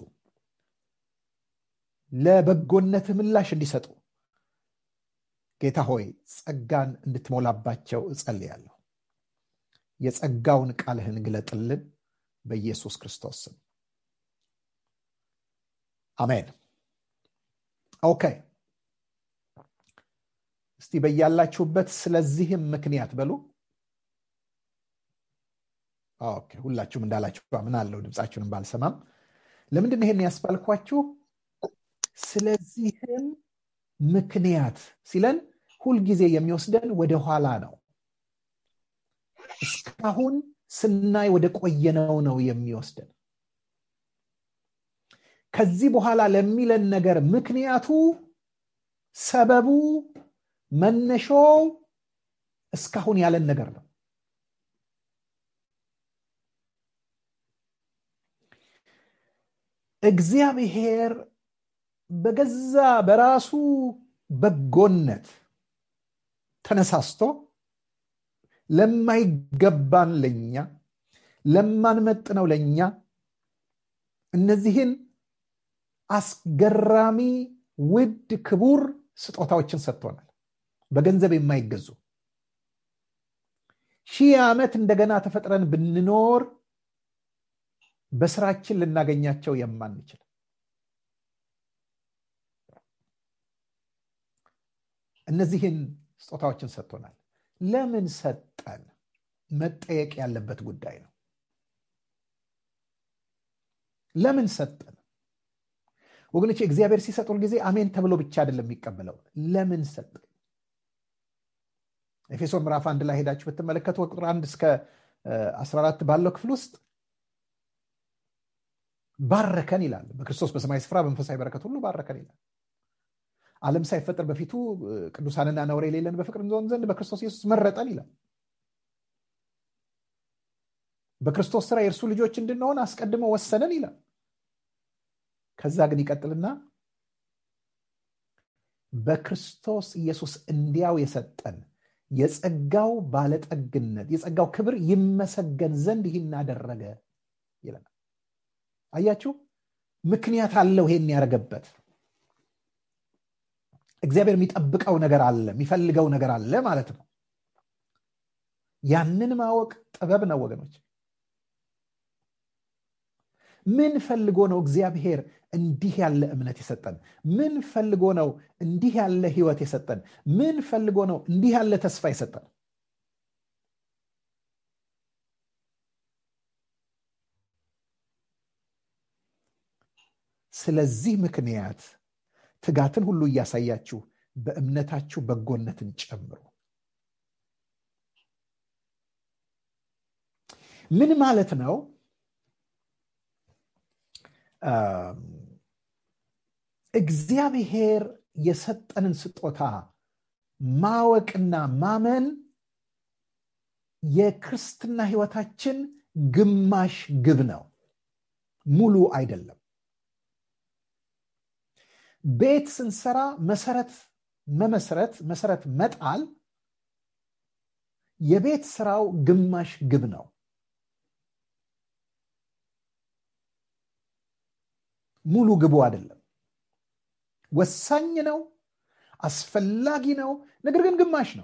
ለበጎነት ምላሽ እንዲሰጡ ጌታ ሆይ ጸጋን እንድትሞላባቸው እጸልያለሁ የጸጋውን ቃልህን ግለጥልን በኢየሱስ ክርስቶስ ስም አሜን ኦኬ እስቲ በያላችሁበት ስለዚህም ምክንያት በሉ ኦኬ ሁላችሁም እንዳላችሁ ምን አለው ድምፃችሁንም ባልሰማም ለምንድን ይሄን ያስባልኳችሁ ስለዚህም ምክንያት ሲለን ሁልጊዜ የሚወስደን ወደ ኋላ ነው እስካሁን ስናይ ወደ ቆየነው ነው የሚወስደን ከዚህ በኋላ ለሚለን ነገር ምክንያቱ ሰበቡ መነሾው እስካሁን ያለን ነገር ነው እግዚአብሔር በገዛ በራሱ በጎነት ተነሳስቶ ለማይገባን ለኛ ለማንመጥነው ለኛ እነዚህን አስገራሚ ውድ ክቡር ስጦታዎችን ሰጥቶናል በገንዘብ የማይገዙ ሺህ ዓመት እንደገና ተፈጥረን ብንኖር በስራችን ልናገኛቸው የማንችል እነዚህን ስጦታዎችን ሰጥቶናል ለምን ሰጠን መጠየቅ ያለበት ጉዳይ ነው ለምን ሰጠን ወገኖች እግዚአብሔር ሲሰጥ ጊዜ አሜን ተብሎ ብቻ አይደለም የሚቀበለው ለምን ሰጠን ኤፌሶን ምዕራፍ አንድ ላይ ሄዳችሁ ብትመለከቱ ቁጥር አንድ እስከ 14 ባለው ክፍል ውስጥ ባረከን ይላል በክርስቶስ በሰማይ ስፍራ በመንፈሳዊ በረከት ሁሉ ባረከን ይላል ዓለም ሳይፈጠር በፊቱ ቅዱሳንና ነውር የሌለን በፍቅር እንሆን ዘንድ በክርስቶስ ኢየሱስ መረጠን ይላል በክርስቶስ ስራ የእርሱ ልጆች እንድንሆን አስቀድሞ ወሰነን ይላል ከዛ ግን ይቀጥልና በክርስቶስ ኢየሱስ እንዲያው የሰጠን የጸጋው ባለጠግነት የጸጋው ክብር ይመሰገን ዘንድ ይህን አደረገ ይለናል አያችሁ ምክንያት አለው ይሄን ያደረገበት እግዚአብሔር የሚጠብቀው ነገር አለ የሚፈልገው ነገር አለ ማለት ነው ያንን ማወቅ ጥበብ ነው ወገኖች ምን ፈልጎ ነው እግዚአብሔር እንዲህ ያለ እምነት የሰጠን ምን ፈልጎ ነው እንዲህ ያለ ህይወት የሰጠን ምን ፈልጎ ነው እንዲህ ያለ ተስፋ የሰጠን ስለዚህ ምክንያት ትጋትን ሁሉ እያሳያችሁ በእምነታችሁ በጎነትን ጨምሩ ምን ማለት ነው እግዚአብሔር የሰጠንን ስጦታ ማወቅና ማመን የክርስትና ህይወታችን ግማሽ ግብ ነው ሙሉ አይደለም ቤት ስንሰራ መሰረት መመስረት መሰረት መጣል የቤት ስራው ግማሽ ግብ ነው ሙሉ ግቡ አይደለም ወሳኝ ነው አስፈላጊ ነው ነገር ግን ግማሽ ነው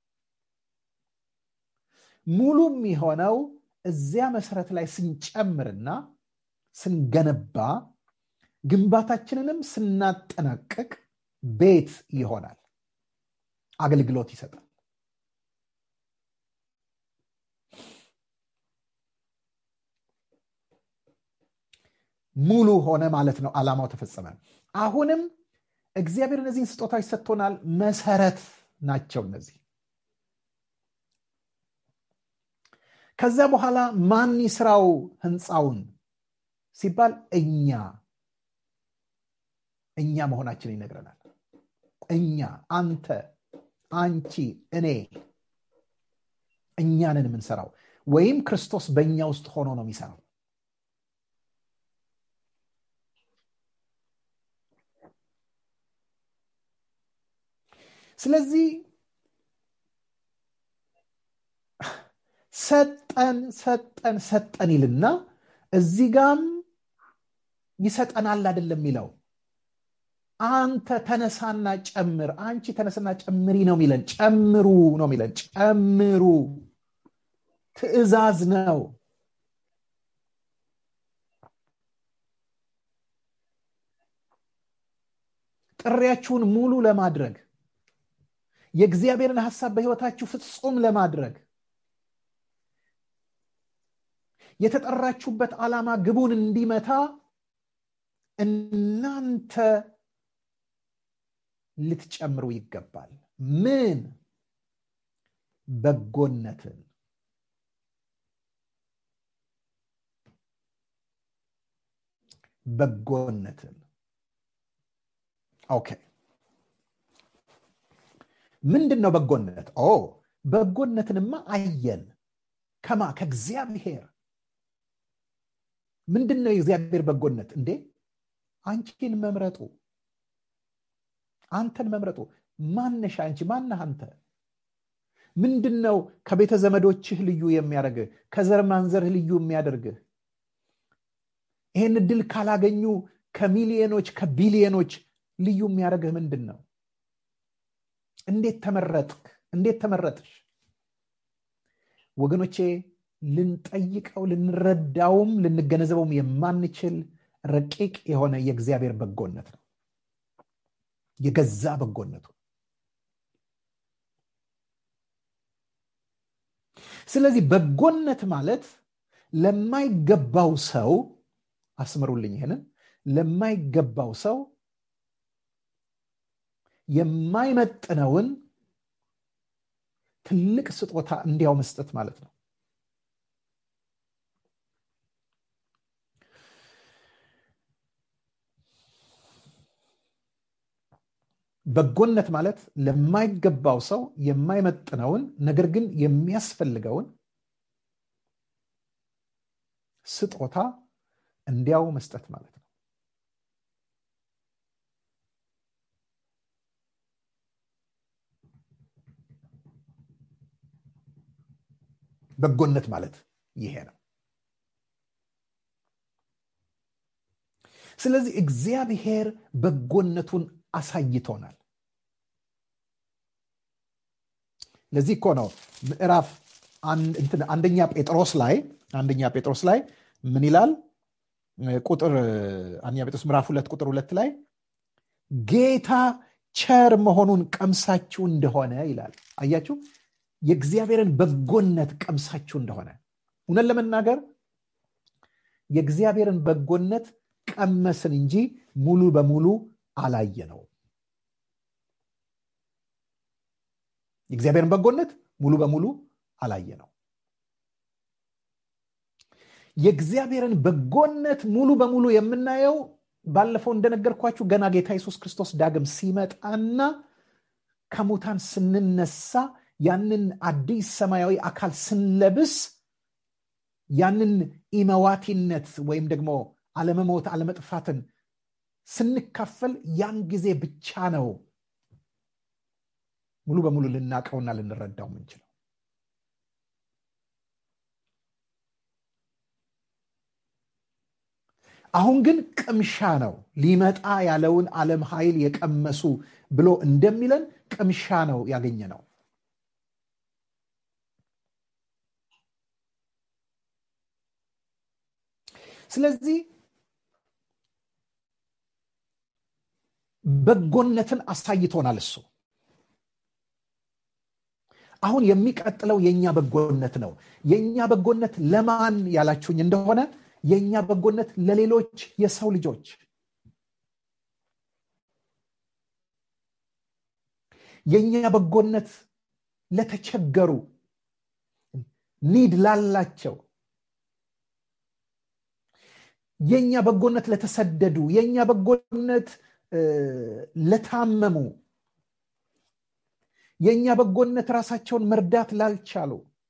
ሙሉ የሚሆነው እዚያ መሰረት ላይ ስንጨምርና ስንገነባ ግንባታችንንም ስናጠናቀቅ ቤት ይሆናል አገልግሎት ይሰጣል ሙሉ ሆነ ማለት ነው አላማው ተፈጸመ አሁንም እግዚአብሔር እነዚህን ስጦታዎች ሰጥቶናል መሰረት ናቸው እነዚህ ከዛ በኋላ ማን ይስራው ህንፃውን ሲባል እኛ እኛ መሆናችን ይነግረናል እኛ አንተ አንቺ እኔ እኛንን የምንሰራው ወይም ክርስቶስ በእኛ ውስጥ ሆኖ ነው የሚሰራው ስለዚህ ሰጠን ሰጠን ሰጠን ይልና እዚህ ጋም ይሰጠናል አይደለም የሚለው አንተ ተነሳና ጨምር አንቺ ተነስና ጨምሪ ነው የሚለን ጨምሩ ነው የሚለን ጨምሩ ትእዛዝ ነው ጥሪያችሁን ሙሉ ለማድረግ የእግዚአብሔርን ሀሳብ በህይወታችሁ ፍጹም ለማድረግ የተጠራችሁበት ዓላማ ግቡን እንዲመታ እናንተ ልትጨምሩ ይገባል ምን በጎነትን በጎነትን ኦኬ ምንድን ነው በጎነት ኦ በጎነትንማ አየን ከማ ከእግዚአብሔር ምንድን ነው የእግዚአብሔር በጎነት እንዴ አንቺን መምረጡ አንተን መምረጡ ማነሽ አንቺ ማነህ አንተ ምንድን ነው ከቤተ ዘመዶችህ ልዩ የሚያደርግህ ከዘር ማንዘርህ ልዩ የሚያደርግህ ይህን እድል ካላገኙ ከሚሊዮኖች ከቢሊዮኖች ልዩ የሚያደርግህ ምንድን ነው እንዴት ተመረጥክ እንዴት ተመረጥሽ ወገኖቼ ልንጠይቀው ልንረዳውም ልንገነዘበውም የማንችል ረቂቅ የሆነ የእግዚአብሔር በጎነት ነው የገዛ በጎነቱ ስለዚህ በጎነት ማለት ለማይገባው ሰው አስምሩልኝ ይህንን ለማይገባው ሰው የማይመጥነውን ትልቅ ስጦታ እንዲያው መስጠት ማለት ነው በጎነት ማለት ለማይገባው ሰው የማይመጥነውን ነገር ግን የሚያስፈልገውን ስጦታ እንዲያው መስጠት ማለት ነው በጎነት ማለት ይሄ ነው ስለዚህ እግዚአብሔር በጎነቱን አሳይቶናል ለዚህ እኮ ነው ምዕራፍ አንደኛ ጴጥሮስ ላይ አንደኛ ጴጥሮስ ላይ ምን ይላል ቁጥር አንደኛ ጴጥሮስ ምዕራፍ ሁለት ቁጥር ሁለት ላይ ጌታ ቸር መሆኑን ቀምሳችሁ እንደሆነ ይላል አያችሁ የእግዚአብሔርን በጎነት ቀምሳችሁ እንደሆነ እውነት ለመናገር የእግዚአብሔርን በጎነት ቀመስን እንጂ ሙሉ በሙሉ አላየ ነው የእግዚአብሔርን በጎነት ሙሉ በሙሉ አላየ ነው የእግዚአብሔርን በጎነት ሙሉ በሙሉ የምናየው ባለፈው እንደነገርኳችሁ ገና ጌታ ኢየሱስ ክርስቶስ ዳግም ሲመጣና ከሙታን ስንነሳ ያንን አዲስ ሰማያዊ አካል ስንለብስ ያንን ኢመዋቲነት ወይም ደግሞ አለመሞት አለመጥፋትን ስንካፈል ያን ጊዜ ብቻ ነው ሙሉ በሙሉ ልናቀውና ልንረዳው ምንችለው አሁን ግን ቅምሻ ነው ሊመጣ ያለውን ዓለም ኃይል የቀመሱ ብሎ እንደሚለን ቅምሻ ነው ያገኘ ነው ስለዚህ በጎነትን አሳይቶናል እሱ አሁን የሚቀጥለው የእኛ በጎነት ነው የእኛ በጎነት ለማን ያላችሁኝ እንደሆነ የእኛ በጎነት ለሌሎች የሰው ልጆች የእኛ በጎነት ለተቸገሩ ኒድ ላላቸው የእኛ በጎነት ለተሰደዱ የእኛ በጎነት ለታመሙ የእኛ በጎነት ራሳቸውን መርዳት ላልቻሉ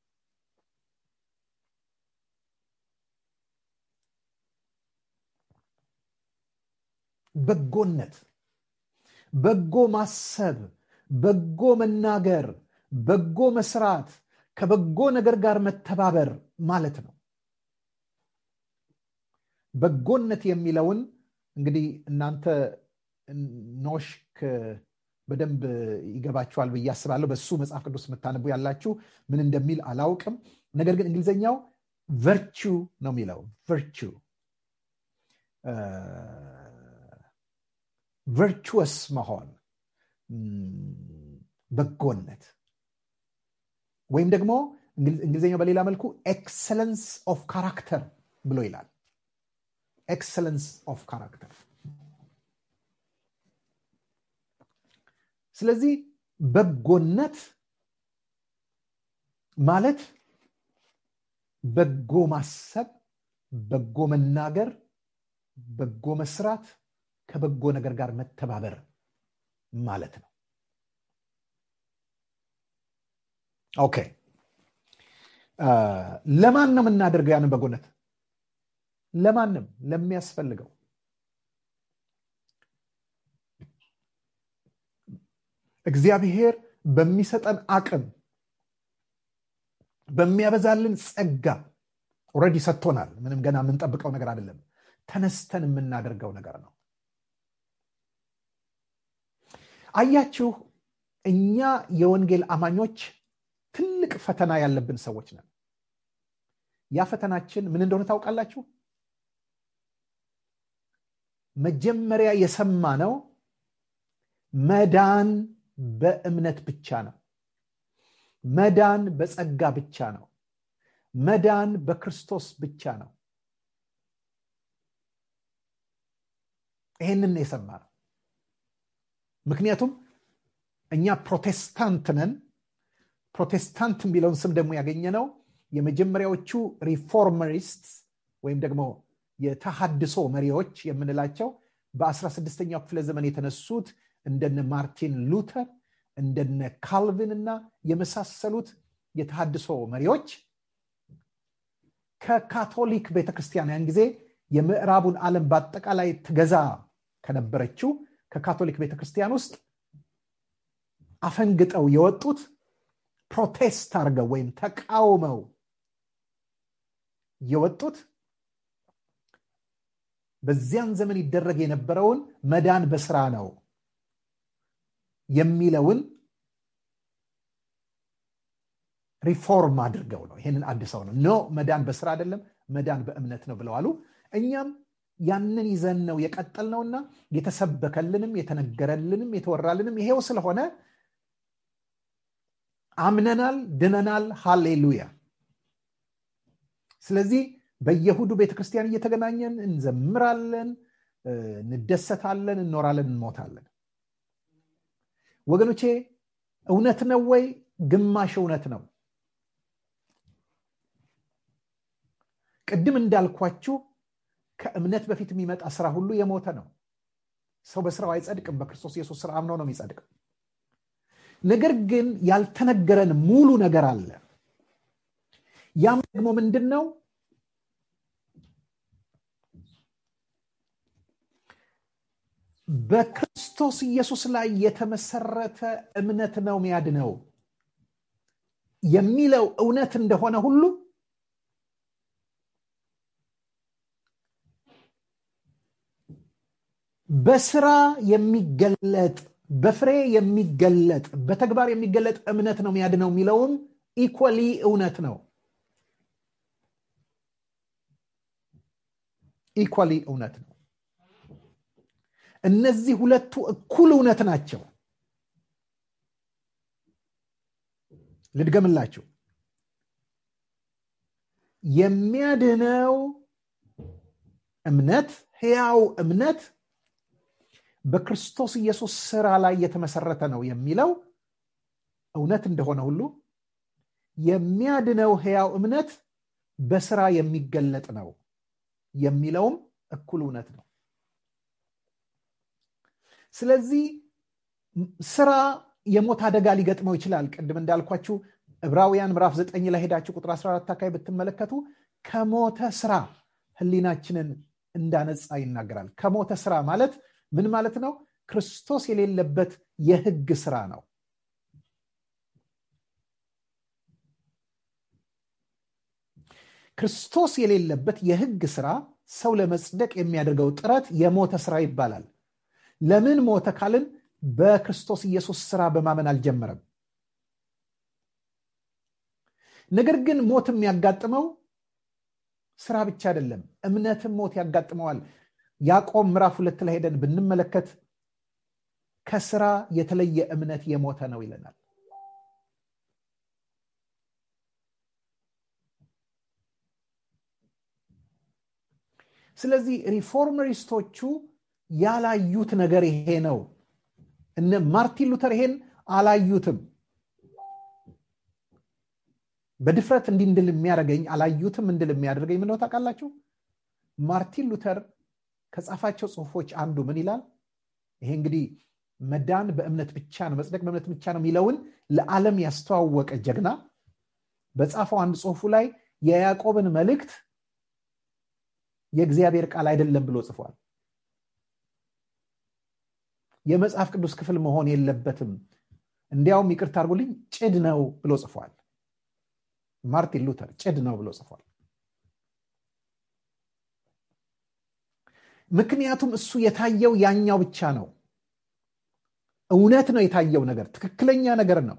በጎነት በጎ ማሰብ በጎ መናገር በጎ መስራት ከበጎ ነገር ጋር መተባበር ማለት ነው በጎነት የሚለውን እንግዲህ እናንተ ኖሽክ በደንብ ይገባችኋል ብዬ አስባለሁ በሱ መጽሐፍ ቅዱስ የምታነቡ ያላችሁ ምን እንደሚል አላውቅም ነገር ግን እንግሊዝኛው ቨርቹ ነው የሚለው ቨርቹ ቨርቹወስ መሆን በጎነት ወይም ደግሞ እንግሊዝኛው በሌላ መልኩ ኤክሰለንስ ኦፍ ካራክተር ብሎ ይላል ኤክሰለንስ ኦፍ ካራክተር ስለዚህ በጎነት ማለት በጎ ማሰብ በጎ መናገር በጎ መስራት ከበጎ ነገር ጋር መተባበር ማለት ነው ኦኬ ለማን ነው የምናደርገው ያንን በጎነት ለማንም ለሚያስፈልገው እግዚአብሔር በሚሰጠን አቅም በሚያበዛልን ጸጋ ኦረዲ ሰጥቶናል ምንም ገና የምንጠብቀው ነገር አይደለም ተነስተን የምናደርገው ነገር ነው አያችሁ እኛ የወንጌል አማኞች ትልቅ ፈተና ያለብን ሰዎች ነን ያ ፈተናችን ምን እንደሆነ ታውቃላችሁ መጀመሪያ የሰማ ነው መዳን በእምነት ብቻ ነው መዳን በጸጋ ብቻ ነው መዳን በክርስቶስ ብቻ ነው ይህንን የሰማ ነው ምክንያቱም እኛ ፕሮቴስታንት ነን ፕሮቴስታንት የሚለውን ስም ደግሞ ያገኘ ነው የመጀመሪያዎቹ ሪፎርመሪስት ወይም ደግሞ የተሃድሶ መሪዎች የምንላቸው በ16ኛው ክፍለ ዘመን የተነሱት እንደነ ማርቲን ሉተር እንደነ ካልቪን እና የመሳሰሉት የተሃድሶ መሪዎች ከካቶሊክ ቤተክርስቲያን ያን ጊዜ የምዕራቡን ዓለም በአጠቃላይ ትገዛ ከነበረችው ከካቶሊክ ቤተክርስቲያን ውስጥ አፈንግጠው የወጡት ፕሮቴስት አድርገው ወይም ተቃውመው የወጡት በዚያን ዘመን ይደረግ የነበረውን መዳን በስራ ነው የሚለውን ሪፎርም አድርገው ነው ይህንን አድሰው ነው ኖ መዳን በስራ አይደለም መዳን በእምነት ነው ብለዋሉ እኛም ያንን ይዘን ነው የቀጠል ነውና የተሰበከልንም የተነገረልንም የተወራልንም ይሄው ስለሆነ አምነናል ድነናል ሃሌሉያ ስለዚህ በየሁዱ ቤተክርስቲያን እየተገናኘን እንዘምራለን እንደሰታለን እንኖራለን እንሞታለን ወገኖቼ እውነት ነው ወይ ግማሽ እውነት ነው ቅድም እንዳልኳችሁ ከእምነት በፊት የሚመጣ ስራ ሁሉ የሞተ ነው ሰው በስራው አይጸድቅም በክርስቶስ ኢየሱስ ስራ አምነው ነው የሚጸድቅ ነገር ግን ያልተነገረን ሙሉ ነገር አለ ያም ደግሞ ምንድን ነው በክርስቶስ ኢየሱስ ላይ የተመሰረተ እምነት ነው ሚያድነው የሚለው እውነት እንደሆነ ሁሉ በስራ የሚገለጥ በፍሬ የሚገለጥ በተግባር የሚገለጥ እምነት ነው የሚያድነው የሚለውም ኢኮሊ እውነት ነው ኢኳሊ እውነት ነው እነዚህ ሁለቱ እኩል እውነት ናቸው ልድገምላችሁ የሚያድነው እምነት ህያው እምነት በክርስቶስ ኢየሱስ ስራ ላይ የተመሰረተ ነው የሚለው እውነት እንደሆነ ሁሉ የሚያድነው ህያው እምነት በስራ የሚገለጥ ነው የሚለውም እኩል እውነት ነው ስለዚህ ስራ የሞት አደጋ ሊገጥመው ይችላል ቅድም እንዳልኳችሁ ዕብራውያን ምዕራፍ 9 ላይ ሄዳችሁ ቁጥር 14 አካባቢ ብትመለከቱ ከሞተ ስራ ህሊናችንን እንዳነጻ ይናገራል ከሞተ ስራ ማለት ምን ማለት ነው ክርስቶስ የሌለበት የህግ ስራ ነው ክርስቶስ የሌለበት የህግ ስራ ሰው ለመጽደቅ የሚያደርገው ጥረት የሞተ ስራ ይባላል ለምን ሞተ ካልን በክርስቶስ ኢየሱስ ስራ በማመን አልጀመረም ነገር ግን ሞት የሚያጋጥመው ስራ ብቻ አይደለም እምነትም ሞት ያጋጥመዋል ያዕቆብ ምዕራፍ ሁለት ላይ ሄደን ብንመለከት ከስራ የተለየ እምነት የሞተ ነው ይለናል ስለዚህ ሪፎርመሪስቶቹ ያላዩት ነገር ይሄ ነው እነ ማርቲን ሉተር ይሄን አላዩትም በድፍረት እንዲህ እንድል የሚያደርገኝ አላዩትም እንድል የሚያደርገኝ ምነው ታውቃላችሁ ማርቲን ሉተር ከጻፋቸው ጽሁፎች አንዱ ምን ይላል ይሄ እንግዲህ መዳን በእምነት ብቻ ነው መጽደቅ በእምነት ብቻ ነው የሚለውን ለዓለም ያስተዋወቀ ጀግና በጻፈው አንድ ጽሁፉ ላይ የያዕቆብን መልእክት የእግዚአብሔር ቃል አይደለም ብሎ ጽፏል የመጽሐፍ ቅዱስ ክፍል መሆን የለበትም እንዲያውም ይቅርታ አድርጉልኝ ጭድ ነው ብሎ ጽፏል ማርቲን ሉተር ጭድ ነው ብሎ ጽፏል ምክንያቱም እሱ የታየው ያኛው ብቻ ነው እውነት ነው የታየው ነገር ትክክለኛ ነገር ነው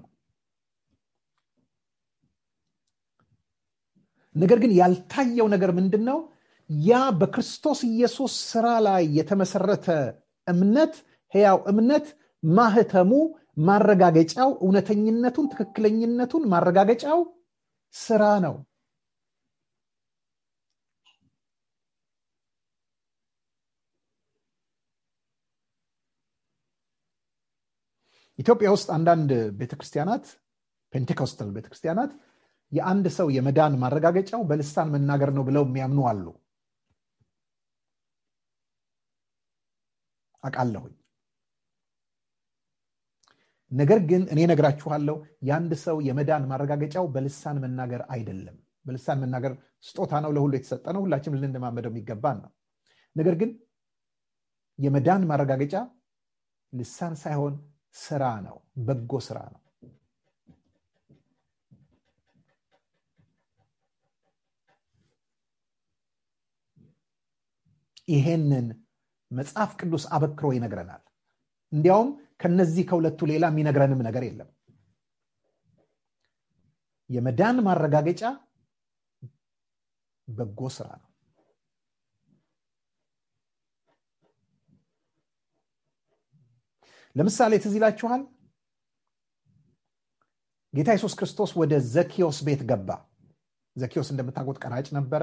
ነገር ግን ያልታየው ነገር ምንድን ነው ያ በክርስቶስ ኢየሱስ ስራ ላይ የተመሰረተ እምነት ህያው እምነት ማህተሙ ማረጋገጫው እውነተኝነቱን ትክክለኝነቱን ማረጋገጫው ስራ ነው ኢትዮጵያ ውስጥ አንዳንድ ቤተክርስቲያናት ፔንቴኮስተል ቤተክርስቲያናት የአንድ ሰው የመዳን ማረጋገጫው በልሳን መናገር ነው ብለው የሚያምኑ አሉ አቃለሁኝ ነገር ግን እኔ ነግራችኋለሁ የአንድ ሰው የመዳን ማረጋገጫው በልሳን መናገር አይደለም በልሳን መናገር ስጦታ ነው ለሁሉ የተሰጠ ነው ሁላችንም ልንማመደው የሚገባን ነው ነገር ግን የመዳን ማረጋገጫ ልሳን ሳይሆን ስራ ነው በጎ ስራ ነው ይሄንን መጽሐፍ ቅዱስ አበክሮ ይነግረናል እንዲያውም ከነዚህ ከሁለቱ ሌላ የሚነግረንም ነገር የለም የመዳን ማረጋገጫ በጎ ስራ ነው ለምሳሌ ትዝ ይላችኋል ጌታ ኢየሱስ ክርስቶስ ወደ ዘኪዮስ ቤት ገባ ዘኪዮስ እንደምታውቁት ቀራጭ ነበረ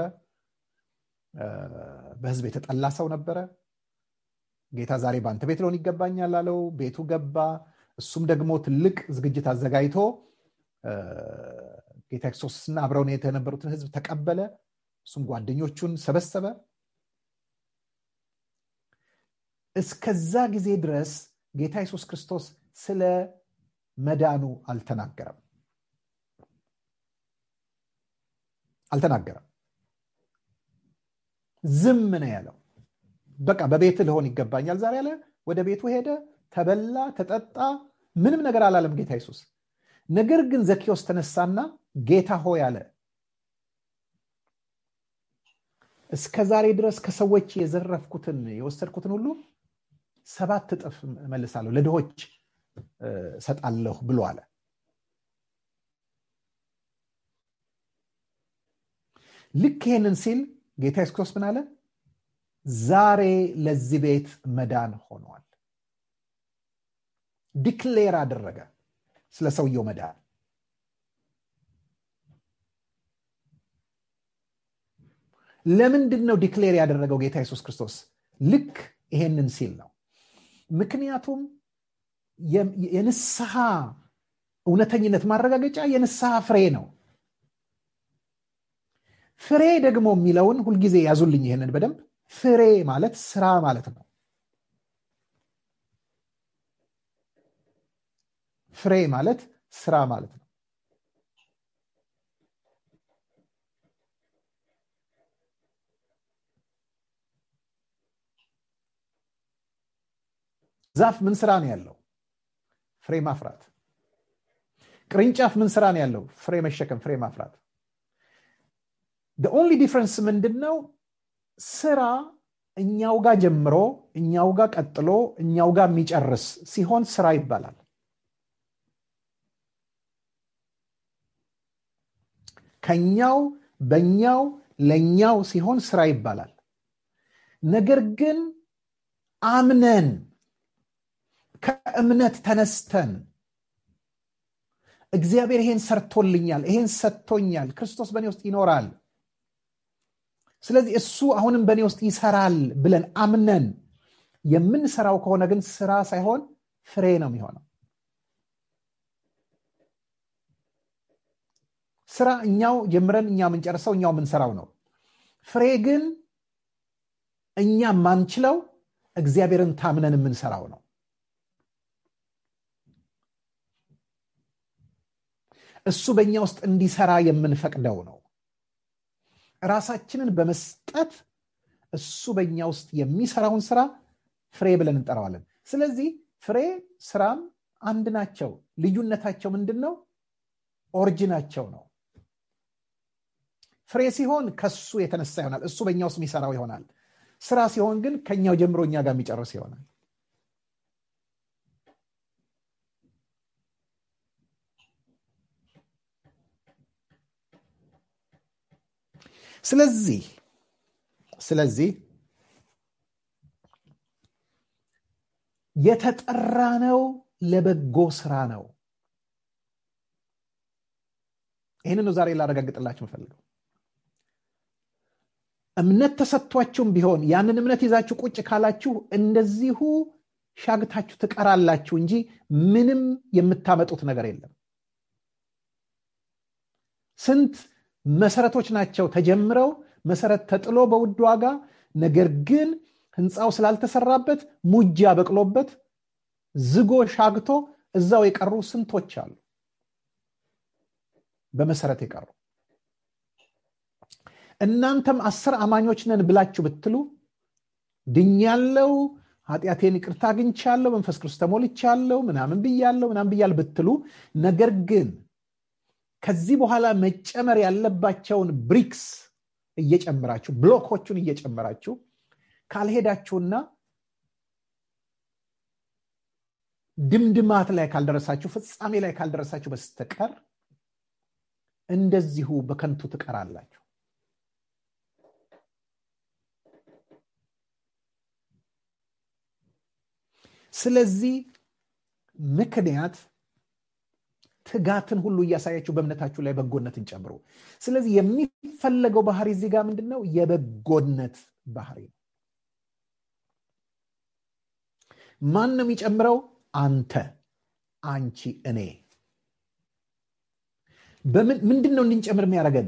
በህዝብ የተጠላ ሰው ነበረ ጌታ ዛሬ በአንተ ቤት ለሆን ይገባኛል አለው ቤቱ ገባ እሱም ደግሞ ትልቅ ዝግጅት አዘጋጅቶ ጌታ ክርስቶስና አብረውን የተነበሩትን ህዝብ ተቀበለ እሱም ጓደኞቹን ሰበሰበ እስከዛ ጊዜ ድረስ ጌታ ኢየሱስ ክርስቶስ ስለ መዳኑ አልተናገረም አልተናገረም ዝም ነው ያለው በቃ በቤት ልሆን ይገባኛል ዛሬ ያለ ወደ ቤቱ ሄደ ተበላ ተጠጣ ምንም ነገር አላለም ጌታ ኢየሱስ ነገር ግን ዘኪዎስ ተነሳና ጌታ ሆይ አለ እስከ ዛሬ ድረስ ከሰዎች የዘረፍኩትን የወሰድኩትን ሁሉ ሰባት እጥፍ መልሳለሁ ለድሆች ሰጣለሁ ብሎ አለ ልክ ይሄንን ሲል ጌታ ኢየሱስ ክርስቶስ ምን አለ ዛሬ ለዚህ ቤት መዳን ሆኗል ዲክሌር አደረገ ስለ ሰውየው መዳን ለምንድን ነው ዲክሌር ያደረገው ጌታ ኢየሱስ ክርስቶስ ልክ ይሄንን ሲል ነው ምክንያቱም የንስሐ እውነተኝነት ማረጋገጫ የንስሐ ፍሬ ነው ፍሬ ደግሞ የሚለውን ሁልጊዜ ያዙልኝ ይሄንን በደንብ ፍሬ ማለት ስራ ማለት ነው ፍሬ ማለት ስራ ማለት ነው ዛፍ ምን ስራ ነው ያለው ፍሬ ማፍራት ቅርንጫፍ ምን ስራ ነው ያለው ፍሬ መሸከም ፍሬ ማፍራት ኦንሊ ዲፍረንስ ምንድን ነው ስራ እኛው ጋር ጀምሮ እኛው ጋር ቀጥሎ እኛው ጋር የሚጨርስ ሲሆን ስራ ይባላል ከኛው በኛው ለኛው ሲሆን ስራ ይባላል ነገር ግን አምነን ከእምነት ተነስተን እግዚአብሔር ይሄን ሰርቶልኛል ይሄን ሰጥቶኛል ክርስቶስ በእኔ ውስጥ ይኖራል ስለዚህ እሱ አሁንም በእኔ ውስጥ ይሰራል ብለን አምነን የምንሰራው ከሆነ ግን ስራ ሳይሆን ፍሬ ነው የሚሆነው ስራ እኛው ጀምረን እኛ የምንጨርሰው እኛው የምንሰራው ነው ፍሬ ግን እኛ ማንችለው እግዚአብሔርን ታምነን የምንሰራው ነው እሱ በእኛ ውስጥ እንዲሰራ የምንፈቅደው ነው ራሳችንን በመስጠት እሱ በእኛ ውስጥ የሚሰራውን ስራ ፍሬ ብለን እንጠራዋለን ስለዚህ ፍሬ ስራም አንድ ናቸው ልዩነታቸው ምንድን ነው ኦሪጂናቸው ነው ፍሬ ሲሆን ከሱ የተነሳ ይሆናል እሱ በእኛ ውስጥ የሚሰራው ይሆናል ስራ ሲሆን ግን ከኛው ጀምሮ እኛ ጋር የሚጨርስ ይሆናል ስለዚህ ስለዚህ የተጠራ ነው ለበጎ ስራ ነው ይህንን ዛሬ ላረጋግጥላችሁ ምፈልገው እምነት ተሰጥቷችሁም ቢሆን ያንን እምነት ይዛችሁ ቁጭ ካላችሁ እንደዚሁ ሻግታችሁ ትቀራላችሁ እንጂ ምንም የምታመጡት ነገር የለም ስንት መሰረቶች ናቸው ተጀምረው መሰረት ተጥሎ በውድ ዋጋ ነገር ግን ህንፃው ስላልተሰራበት ሙጃ በቅሎበት ዝጎ ሻግቶ እዛው የቀሩ ስንቶች አሉ በመሰረት የቀሩ እናንተም አስር አማኞች ነን ብላችሁ ብትሉ ድኛለው ኃጢአቴን ይቅርታ አግኝቻለሁ መንፈስ ቅዱስ ተሞልቻለሁ ምናምን ብያለሁ ምናምን ብያል ብትሉ ነገር ግን ከዚህ በኋላ መጨመር ያለባቸውን ብሪክስ እየጨመራችሁ ብሎኮቹን እየጨመራችሁ ካልሄዳችሁና ድምድማት ላይ ካልደረሳችሁ ፍጻሜ ላይ ካልደረሳችሁ በስተቀር እንደዚሁ በከንቱ ትቀራላችሁ ስለዚህ ምክንያት ትጋትን ሁሉ እያሳያችሁ በእምነታችሁ ላይ በጎነትን ጨምሩ ስለዚህ የሚፈለገው ባህሪ እዚህ ጋር ምንድን ነው የበጎነት ባህሪ ነው ማን ነው የሚጨምረው አንተ አንቺ እኔ ምንድን ነው እንድንጨምር የሚያደርገን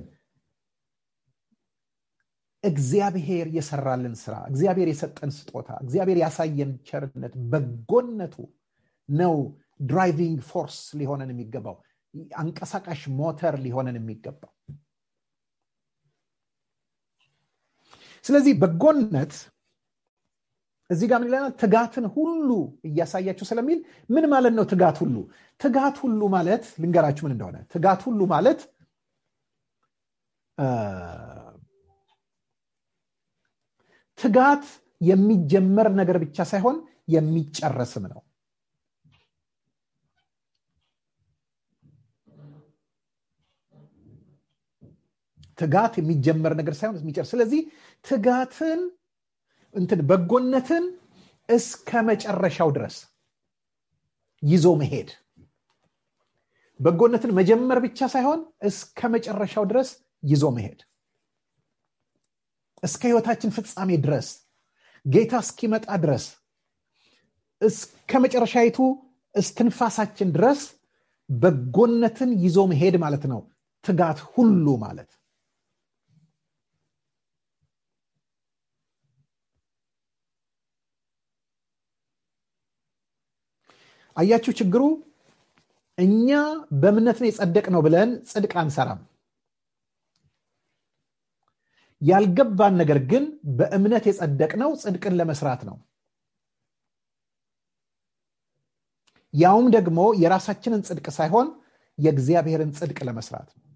እግዚአብሔር የሰራልን ስራ እግዚአብሔር የሰጠን ስጦታ እግዚአብሔር ያሳየን ቸርነት በጎነቱ ነው ድራይቪንግ ፎርስ ሊሆነን የሚገባው አንቀሳቃሽ ሞተር ሊሆነን የሚገባው ስለዚህ በጎነት እዚህ ጋር ምን ይለናል ትጋትን ሁሉ እያሳያችሁ ስለሚል ምን ማለት ነው ትጋት ሁሉ ትጋት ሁሉ ማለት ልንገራችሁ ምን እንደሆነ ትጋት ሁሉ ማለት ትጋት የሚጀመር ነገር ብቻ ሳይሆን የሚጨረስም ነው ትጋት የሚጀመር ነገር ሳይሆን የሚጨርስ ስለዚህ ትጋትን እንትን በጎነትን እስከ መጨረሻው ድረስ ይዞ መሄድ በጎነትን መጀመር ብቻ ሳይሆን እስከ መጨረሻው ድረስ ይዞ መሄድ እስከ ህይወታችን ፍጻሜ ድረስ ጌታ እስኪመጣ ድረስ እስከ መጨረሻይቱ እስትንፋሳችን ድረስ በጎነትን ይዞ መሄድ ማለት ነው ትጋት ሁሉ ማለት አያችሁ ችግሩ እኛ በእምነት ነው የጸደቅ ነው ብለን ጽድቅ አንሰራም ያልገባን ነገር ግን በእምነት የጸደቅ ነው ጽድቅን ለመስራት ነው ያውም ደግሞ የራሳችንን ጽድቅ ሳይሆን የእግዚአብሔርን ጽድቅ ለመስራት ነው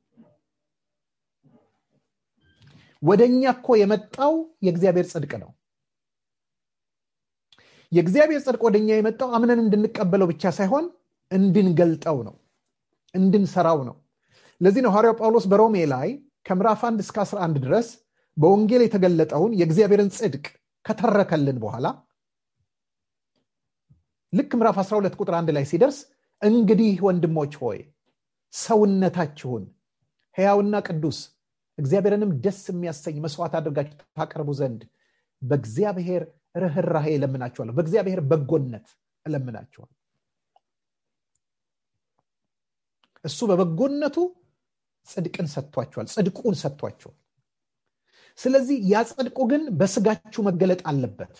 ወደ እኛ እኮ የመጣው የእግዚአብሔር ጽድቅ ነው የእግዚአብሔር ጽድቅ ወደ እኛ የመጣው አምነን እንድንቀበለው ብቻ ሳይሆን እንድንገልጠው ነው እንድንሰራው ነው ለዚህ ነው ሐዋርያው ጳውሎስ በሮሜ ላይ ከምዕራፍ 1 እስከ 11 ድረስ በወንጌል የተገለጠውን የእግዚአብሔርን ጽድቅ ከተረከልን በኋላ ልክ ምዕራፍ 12 ቁጥር 1 ላይ ሲደርስ እንግዲህ ወንድሞች ሆይ ሰውነታችሁን ሕያውና ቅዱስ እግዚአብሔርንም ደስ የሚያሰኝ መስዋዕት አድርጋችሁ ታቀርቡ ዘንድ በእግዚአብሔር ርኅራሄ እለምናችኋለሁ በእግዚአብሔር በጎነት እለምናችኋለሁ እሱ በበጎነቱ ጽድቅን ሰጥቷቸዋል ጽድቁን ሰጥቷቸዋል ስለዚህ ያ ጽድቁ ግን በስጋችሁ መገለጥ አለበት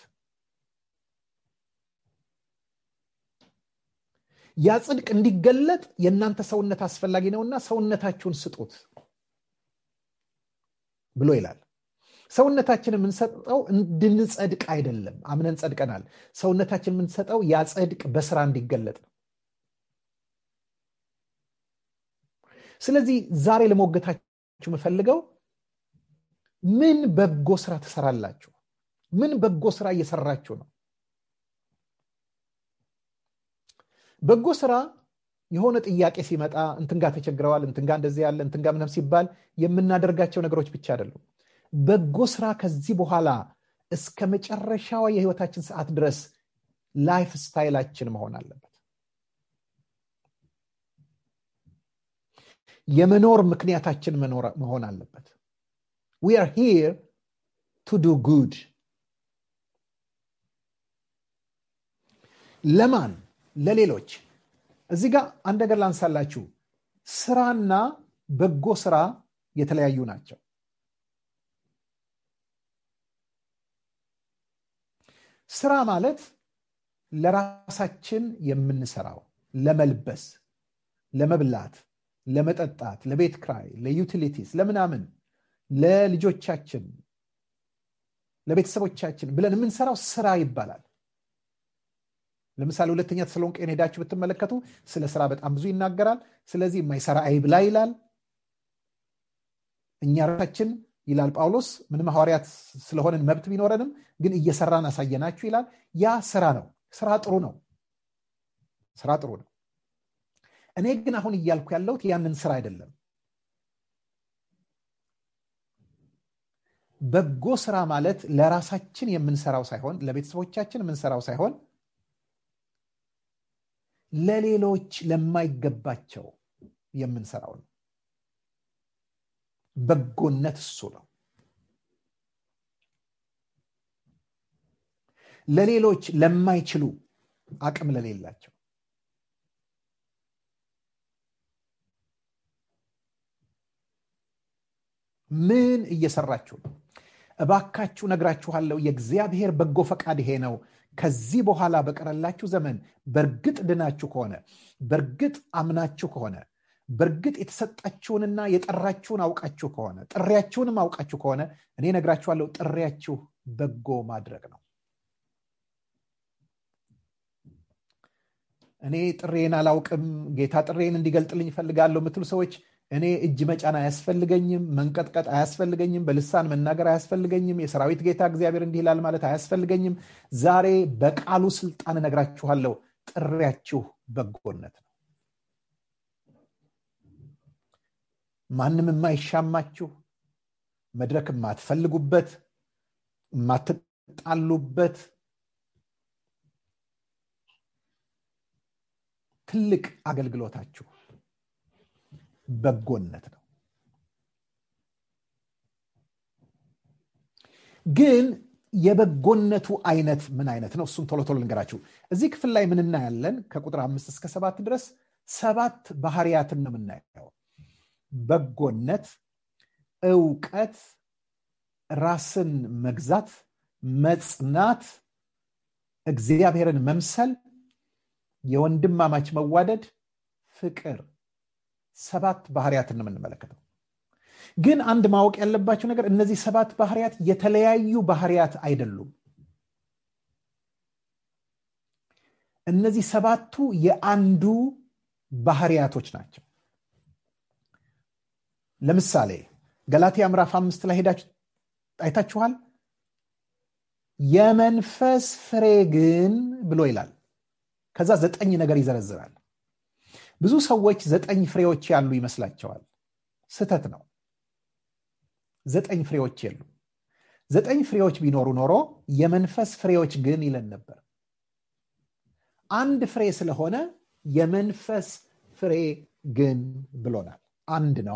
ያ ጽድቅ እንዲገለጥ የእናንተ ሰውነት አስፈላጊ ነውና ሰውነታችሁን ስጡት ብሎ ይላል ሰውነታችን የምንሰጠው እንድንጸድቅ አይደለም አምነን ጸድቀናል ሰውነታችን የምንሰጠው ያ ጽድቅ በስራ እንዲገለጥ ነው ስለዚህ ዛሬ ለሞገታችሁ የምፈልገው ምን በጎ ስራ ትሰራላችሁ ምን በጎ ስራ እየሰራችሁ ነው በጎ ስራ የሆነ ጥያቄ ሲመጣ እንትንጋ ተቸግረዋል እንትንጋ እንደዚህ ያለ እንትንጋ ምንም ሲባል የምናደርጋቸው ነገሮች ብቻ አይደሉም በጎ ስራ ከዚህ በኋላ እስከ መጨረሻዋ የህይወታችን ሰዓት ድረስ ላይፍ ስታይላችን መሆን አለበት የመኖር ምክንያታችን መሆን አለበት ዊ አር ሂር ቱ ዱ ጉድ ለማን ለሌሎች እዚህ ጋር አንድ ነገር ላንሳላችሁ ስራና በጎ ስራ የተለያዩ ናቸው ስራ ማለት ለራሳችን የምንሰራው ለመልበስ ለመብላት ለመጠጣት ለቤት ክራይ ለዩቲሊቲስ ለምናምን ለልጆቻችን ለቤተሰቦቻችን ብለን የምንሰራው ስራ ይባላል ለምሳሌ ሁለተኛ ተሰሎንቄን ሄዳችሁ ብትመለከቱ ስለ ስራ በጣም ብዙ ይናገራል ስለዚህ የማይሰራ አይብላ ይላል እኛ ራሳችን ይላል ጳውሎስ ምንም ሐዋርያት ስለሆንን መብት ቢኖረንም ግን እየሰራን አሳየናችሁ ይላል ያ ስራ ነው ስራ ጥሩ ነው ስራ ጥሩ ነው እኔ ግን አሁን እያልኩ ያለሁት ያንን ስራ አይደለም በጎ ስራ ማለት ለራሳችን የምንሰራው ሳይሆን ለቤተሰቦቻችን የምንሰራው ሳይሆን ለሌሎች ለማይገባቸው የምንሰራው ነው በጎነት እሱ ነው ለሌሎች ለማይችሉ አቅም ለሌላቸው ምን እየሰራችሁ ነው እባካችሁ ነግራችኋለሁ የእግዚአብሔር በጎ ፈቃድ ይሄ ነው ከዚህ በኋላ በቀረላችሁ ዘመን በእርግጥ ድናችሁ ከሆነ በእርግጥ አምናችሁ ከሆነ በእርግጥ የተሰጣችሁንና የጠራችሁን አውቃችሁ ከሆነ ጥሪያችሁንም አውቃችሁ ከሆነ እኔ ነግራችኋለሁ ጥሪያችሁ በጎ ማድረግ ነው እኔ ጥሬን አላውቅም ጌታ ጥሬን እንዲገልጥልኝ ይፈልጋለሁ የምትሉ ሰዎች እኔ እጅ መጫን አያስፈልገኝም መንቀጥቀጥ አያስፈልገኝም በልሳን መናገር አያስፈልገኝም የሰራዊት ጌታ እግዚአብሔር እንዲህ ይላል ማለት አያስፈልገኝም ዛሬ በቃሉ ስልጣን እነግራችኋለሁ ጥሪያችሁ በጎነት ነው ማንም የማይሻማችሁ መድረክ የማትፈልጉበት የምትጣሉበት ትልቅ አገልግሎታችሁ በጎነት ነው ግን የበጎነቱ አይነት ምን አይነት ነው እሱን ቶሎ ቶሎ ልንገራችሁ እዚህ ክፍል ላይ ምን እናያለን ከቁጥር አምስት እስከ ሰባት ድረስ ሰባት ባህርያትን ነው የምናየው በጎነት እውቀት ራስን መግዛት መጽናት እግዚአብሔርን መምሰል የወንድማማች መዋደድ ፍቅር ሰባት ባህርያትን ነው የምንመለከተው ግን አንድ ማወቅ ያለባቸው ነገር እነዚህ ሰባት ባህርያት የተለያዩ ባህርያት አይደሉም እነዚህ ሰባቱ የአንዱ ባህርያቶች ናቸው ለምሳሌ ገላትያ ምዕራፍ አምስት ላይ ሄዳችሁ አይታችኋል የመንፈስ ፍሬ ግን ብሎ ይላል ከዛ ዘጠኝ ነገር ይዘረዝራል ብዙ ሰዎች ዘጠኝ ፍሬዎች ያሉ ይመስላቸዋል ስተት ነው ዘጠኝ ፍሬዎች የሉ ዘጠኝ ፍሬዎች ቢኖሩ ኖሮ የመንፈስ ፍሬዎች ግን ይለን ነበር አንድ ፍሬ ስለሆነ የመንፈስ ፍሬ ግን ብሎናል አንድ ነዋ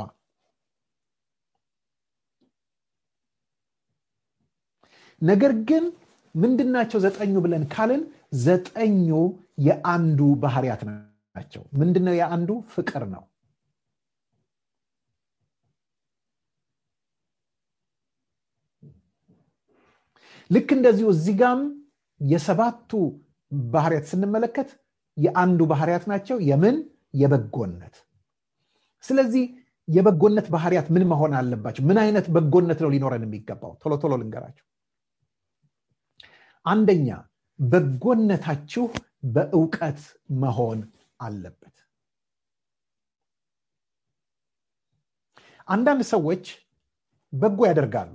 ነገር ግን ምንድናቸው ዘጠኙ ብለን ካልን ዘጠኙ የአንዱ ባህርያት ናቸው ምንድነው የአንዱ ፍቅር ነው ልክ እንደዚሁ እዚህ ጋም የሰባቱ ባህርያት ስንመለከት የአንዱ ባህርያት ናቸው የምን የበጎነት ስለዚህ የበጎነት ባህርያት ምን መሆን አለባቸው ምን አይነት በጎነት ነው ሊኖረን የሚገባው ቶሎ ቶሎ ልንገራቸው አንደኛ በጎነታችሁ በእውቀት መሆን አለበት አንዳንድ ሰዎች በጎ ያደርጋሉ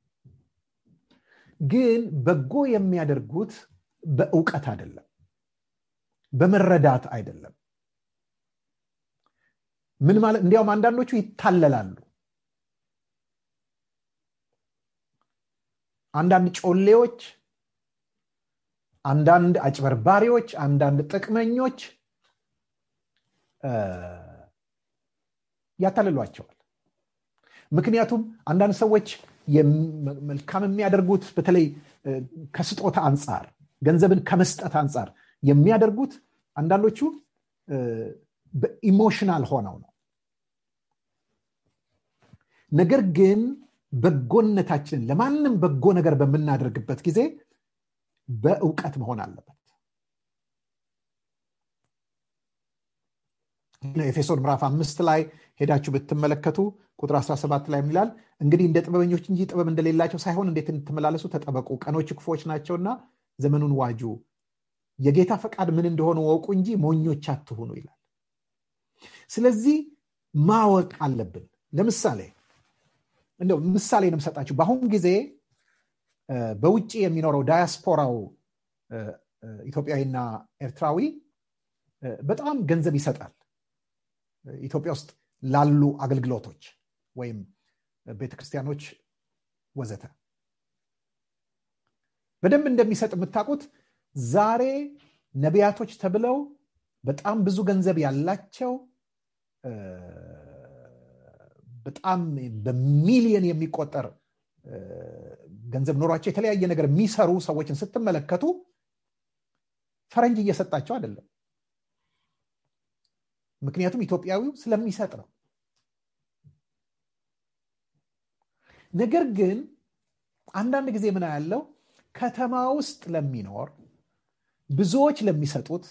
ግን በጎ የሚያደርጉት በእውቀት አይደለም በመረዳት አይደለም ምን ማለት እንዲያውም አንዳንዶቹ ይታለላሉ አንዳንድ ጮሌዎች አንዳንድ አጭበርባሪዎች አንዳንድ ጥቅመኞች ያታልሏቸዋል ምክንያቱም አንዳንድ ሰዎች መልካም የሚያደርጉት በተለይ ከስጦታ አንጻር ገንዘብን ከመስጠት አንጻር የሚያደርጉት አንዳንዶቹ በኢሞሽናል ሆነው ነው ነገር ግን በጎነታችንን ለማንም በጎ ነገር በምናደርግበት ጊዜ በእውቀት መሆን አለበት ኤፌሶን ምዕራፍ አምስት ላይ ሄዳችሁ ብትመለከቱ ቁጥር 17 ላይ ይላል እንግዲህ እንደ ጥበበኞች እንጂ ጥበብ እንደሌላቸው ሳይሆን እንዴት እንድትመላለሱ ተጠበቁ ቀኖች ክፎች ናቸውና ዘመኑን ዋጁ የጌታ ፈቃድ ምን እንደሆነ ወቁ እንጂ ሞኞች አትሁኑ ይላል ስለዚህ ማወቅ አለብን ለምሳሌ እንደው ምሳሌ ነው የምሰጣችሁ በአሁን ጊዜ በውጭ የሚኖረው ዳያስፖራው ኢትዮጵያዊና ኤርትራዊ በጣም ገንዘብ ይሰጣል ኢትዮጵያ ውስጥ ላሉ አገልግሎቶች ወይም ቤተክርስቲያኖች ወዘተ በደንብ እንደሚሰጥ የምታውቁት ዛሬ ነቢያቶች ተብለው በጣም ብዙ ገንዘብ ያላቸው በጣም በሚሊየን የሚቆጠር ገንዘብ ኖሯቸው የተለያየ ነገር የሚሰሩ ሰዎችን ስትመለከቱ ፈረንጅ እየሰጣቸው አይደለም ምክንያቱም ኢትዮጵያዊው ስለሚሰጥ ነው ነገር ግን አንዳንድ ጊዜ ምን ያለው ከተማ ውስጥ ለሚኖር ብዙዎች ለሚሰጡት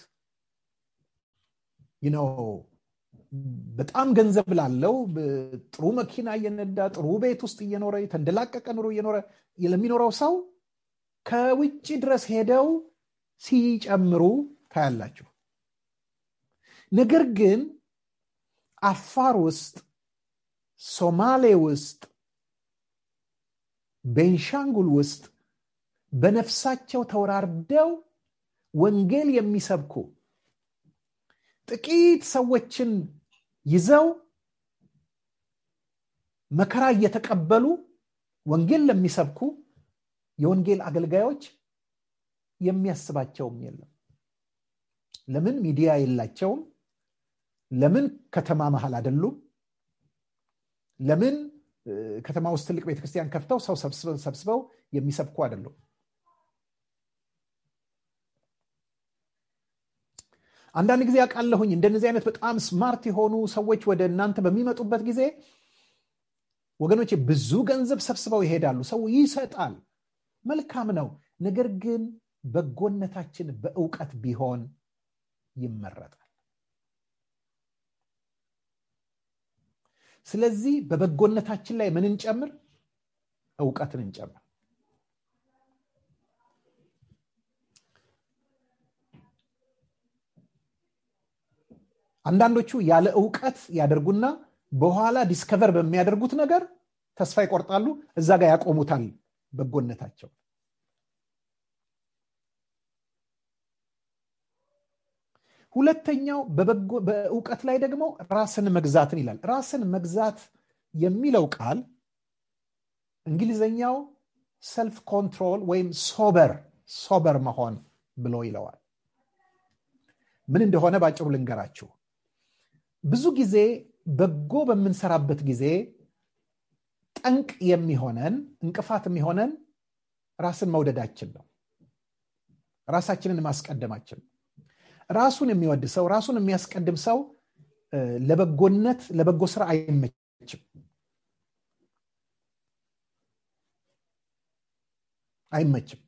ነው በጣም ገንዘብ ላለው ጥሩ መኪና እየነዳ ጥሩ ቤት ውስጥ እየኖረ የተንደላቀቀ ኑሮ እየኖረ ለሚኖረው ሰው ከውጭ ድረስ ሄደው ሲጨምሩ ታያላችሁ ነገር ግን አፋር ውስጥ ሶማሌ ውስጥ ቤንሻንጉል ውስጥ በነፍሳቸው ተወራርደው ወንጌል የሚሰብኩ ጥቂት ሰዎችን ይዘው መከራ እየተቀበሉ ወንጌል ለሚሰብኩ የወንጌል አገልጋዮች የሚያስባቸውም የለም ለምን ሚዲያ የላቸውም ለምን ከተማ መሀል አይደሉም ለምን ከተማ ውስጥ ትልቅ ቤተክርስቲያን ከፍተው ሰው ሰብስበው የሚሰብኩ አይደሉም አንዳንድ ጊዜ ያውቃለሁኝ እንደነዚህ አይነት በጣም ስማርት የሆኑ ሰዎች ወደ እናንተ በሚመጡበት ጊዜ ወገኖች ብዙ ገንዘብ ሰብስበው ይሄዳሉ ሰው ይሰጣል መልካም ነው ነገር ግን በጎነታችን በእውቀት ቢሆን ይመረጣል ስለዚህ በበጎነታችን ላይ ምን እንጨምር እውቀትን እንጨምር አንዳንዶቹ ያለ እውቀት ያደርጉና በኋላ ዲስከቨር በሚያደርጉት ነገር ተስፋ ይቆርጣሉ እዛ ጋር ያቆሙታል በጎነታቸው ሁለተኛው በእውቀት ላይ ደግሞ ራስን መግዛትን ይላል ራስን መግዛት የሚለው ቃል እንግሊዘኛው ሰልፍ ኮንትሮል ወይም ሶበር ሶበር መሆን ብሎ ይለዋል ምን እንደሆነ ባጭሩ ልንገራችሁ ብዙ ጊዜ በጎ በምንሰራበት ጊዜ ጠንቅ የሚሆነን እንቅፋት የሚሆነን ራስን መውደዳችን ነው ራሳችንን ማስቀደማችን ራሱን የሚወድ ሰው ራሱን የሚያስቀድም ሰው ለበጎነት ለበጎ ስራ አይመችም አይመችም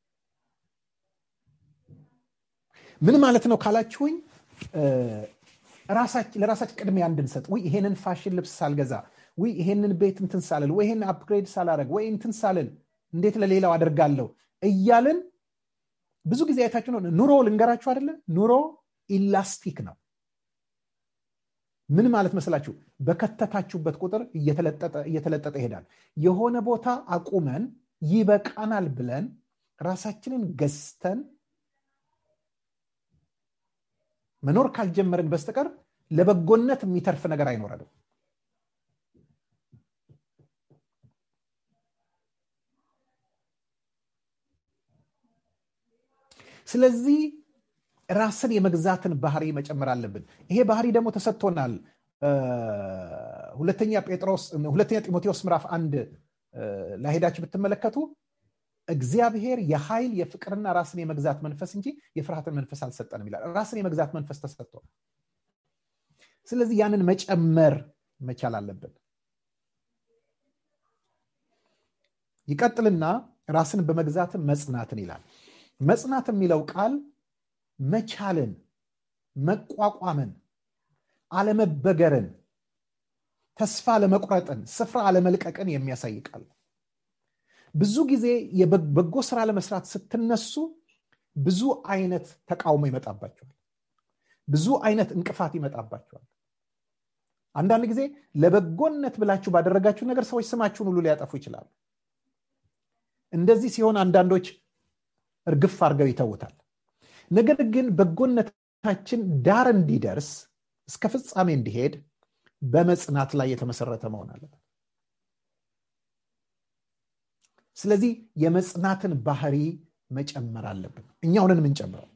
ምን ማለት ነው ካላችሁኝ ለራሳችን ቅድሚያ እንድንሰጥ ወይ ይሄንን ፋሽን ልብስ ሳልገዛ ወይ ይሄንን ቤት እንትን ሳልል ወይ ይሄን አፕግሬድ ሳላረግ ወይ እንትን ሳልል እንዴት ለሌላው አደርጋለሁ እያልን ብዙ ጊዜ አይታችሁ ነው ኑሮ ልንገራችሁ አይደለ ኑሮ ኢላስቲክ ነው ምን ማለት መስላችሁ በከተታችሁበት ቁጥር እየተለጠጠ ይሄዳል የሆነ ቦታ አቁመን ይበቃናል ብለን ራሳችንን ገዝተን መኖር ካልጀመርን በስተቀር ለበጎነት የሚተርፍ ነገር አይኖረንም ስለዚህ ራስን የመግዛትን ባህሪ መጨመር አለብን ይሄ ባህሪ ደግሞ ተሰጥቶናል ሁለተኛ ጴጥሮስ ሁለተኛ ጢሞቴዎስ ምዕራፍ አንድ ላሄዳችሁ ብትመለከቱ እግዚአብሔር የኃይል የፍቅርና ራስን የመግዛት መንፈስ እንጂ የፍርሃትን መንፈስ አልሰጠንም ይላል ራስን የመግዛት መንፈስ ተሰጥቶ ስለዚህ ያንን መጨመር መቻል አለብን ይቀጥልና ራስን በመግዛትን መጽናትን ይላል መጽናት የሚለው ቃል መቻልን መቋቋምን አለመበገርን ተስፋ ለመቁረጥን ስፍራ አለመልቀቅን የሚያሳይ ቃል ብዙ ጊዜ የበጎ ስራ ለመስራት ስትነሱ ብዙ አይነት ተቃውሞ ይመጣባቸዋል ብዙ አይነት እንቅፋት ይመጣባቸዋል አንዳንድ ጊዜ ለበጎነት ብላችሁ ባደረጋችሁ ነገር ሰዎች ስማችሁን ሁሉ ሊያጠፉ ይችላሉ እንደዚህ ሲሆን አንዳንዶች እርግፍ አድርገው ይተውታል ነገር ግን በጎነታችን ዳር እንዲደርስ እስከ ፍጻሜ እንዲሄድ በመጽናት ላይ የተመሰረተ መሆን አለበት ስለዚህ የመጽናትን ባህሪ መጨመር አለብን እኛውንን የምንጨምረው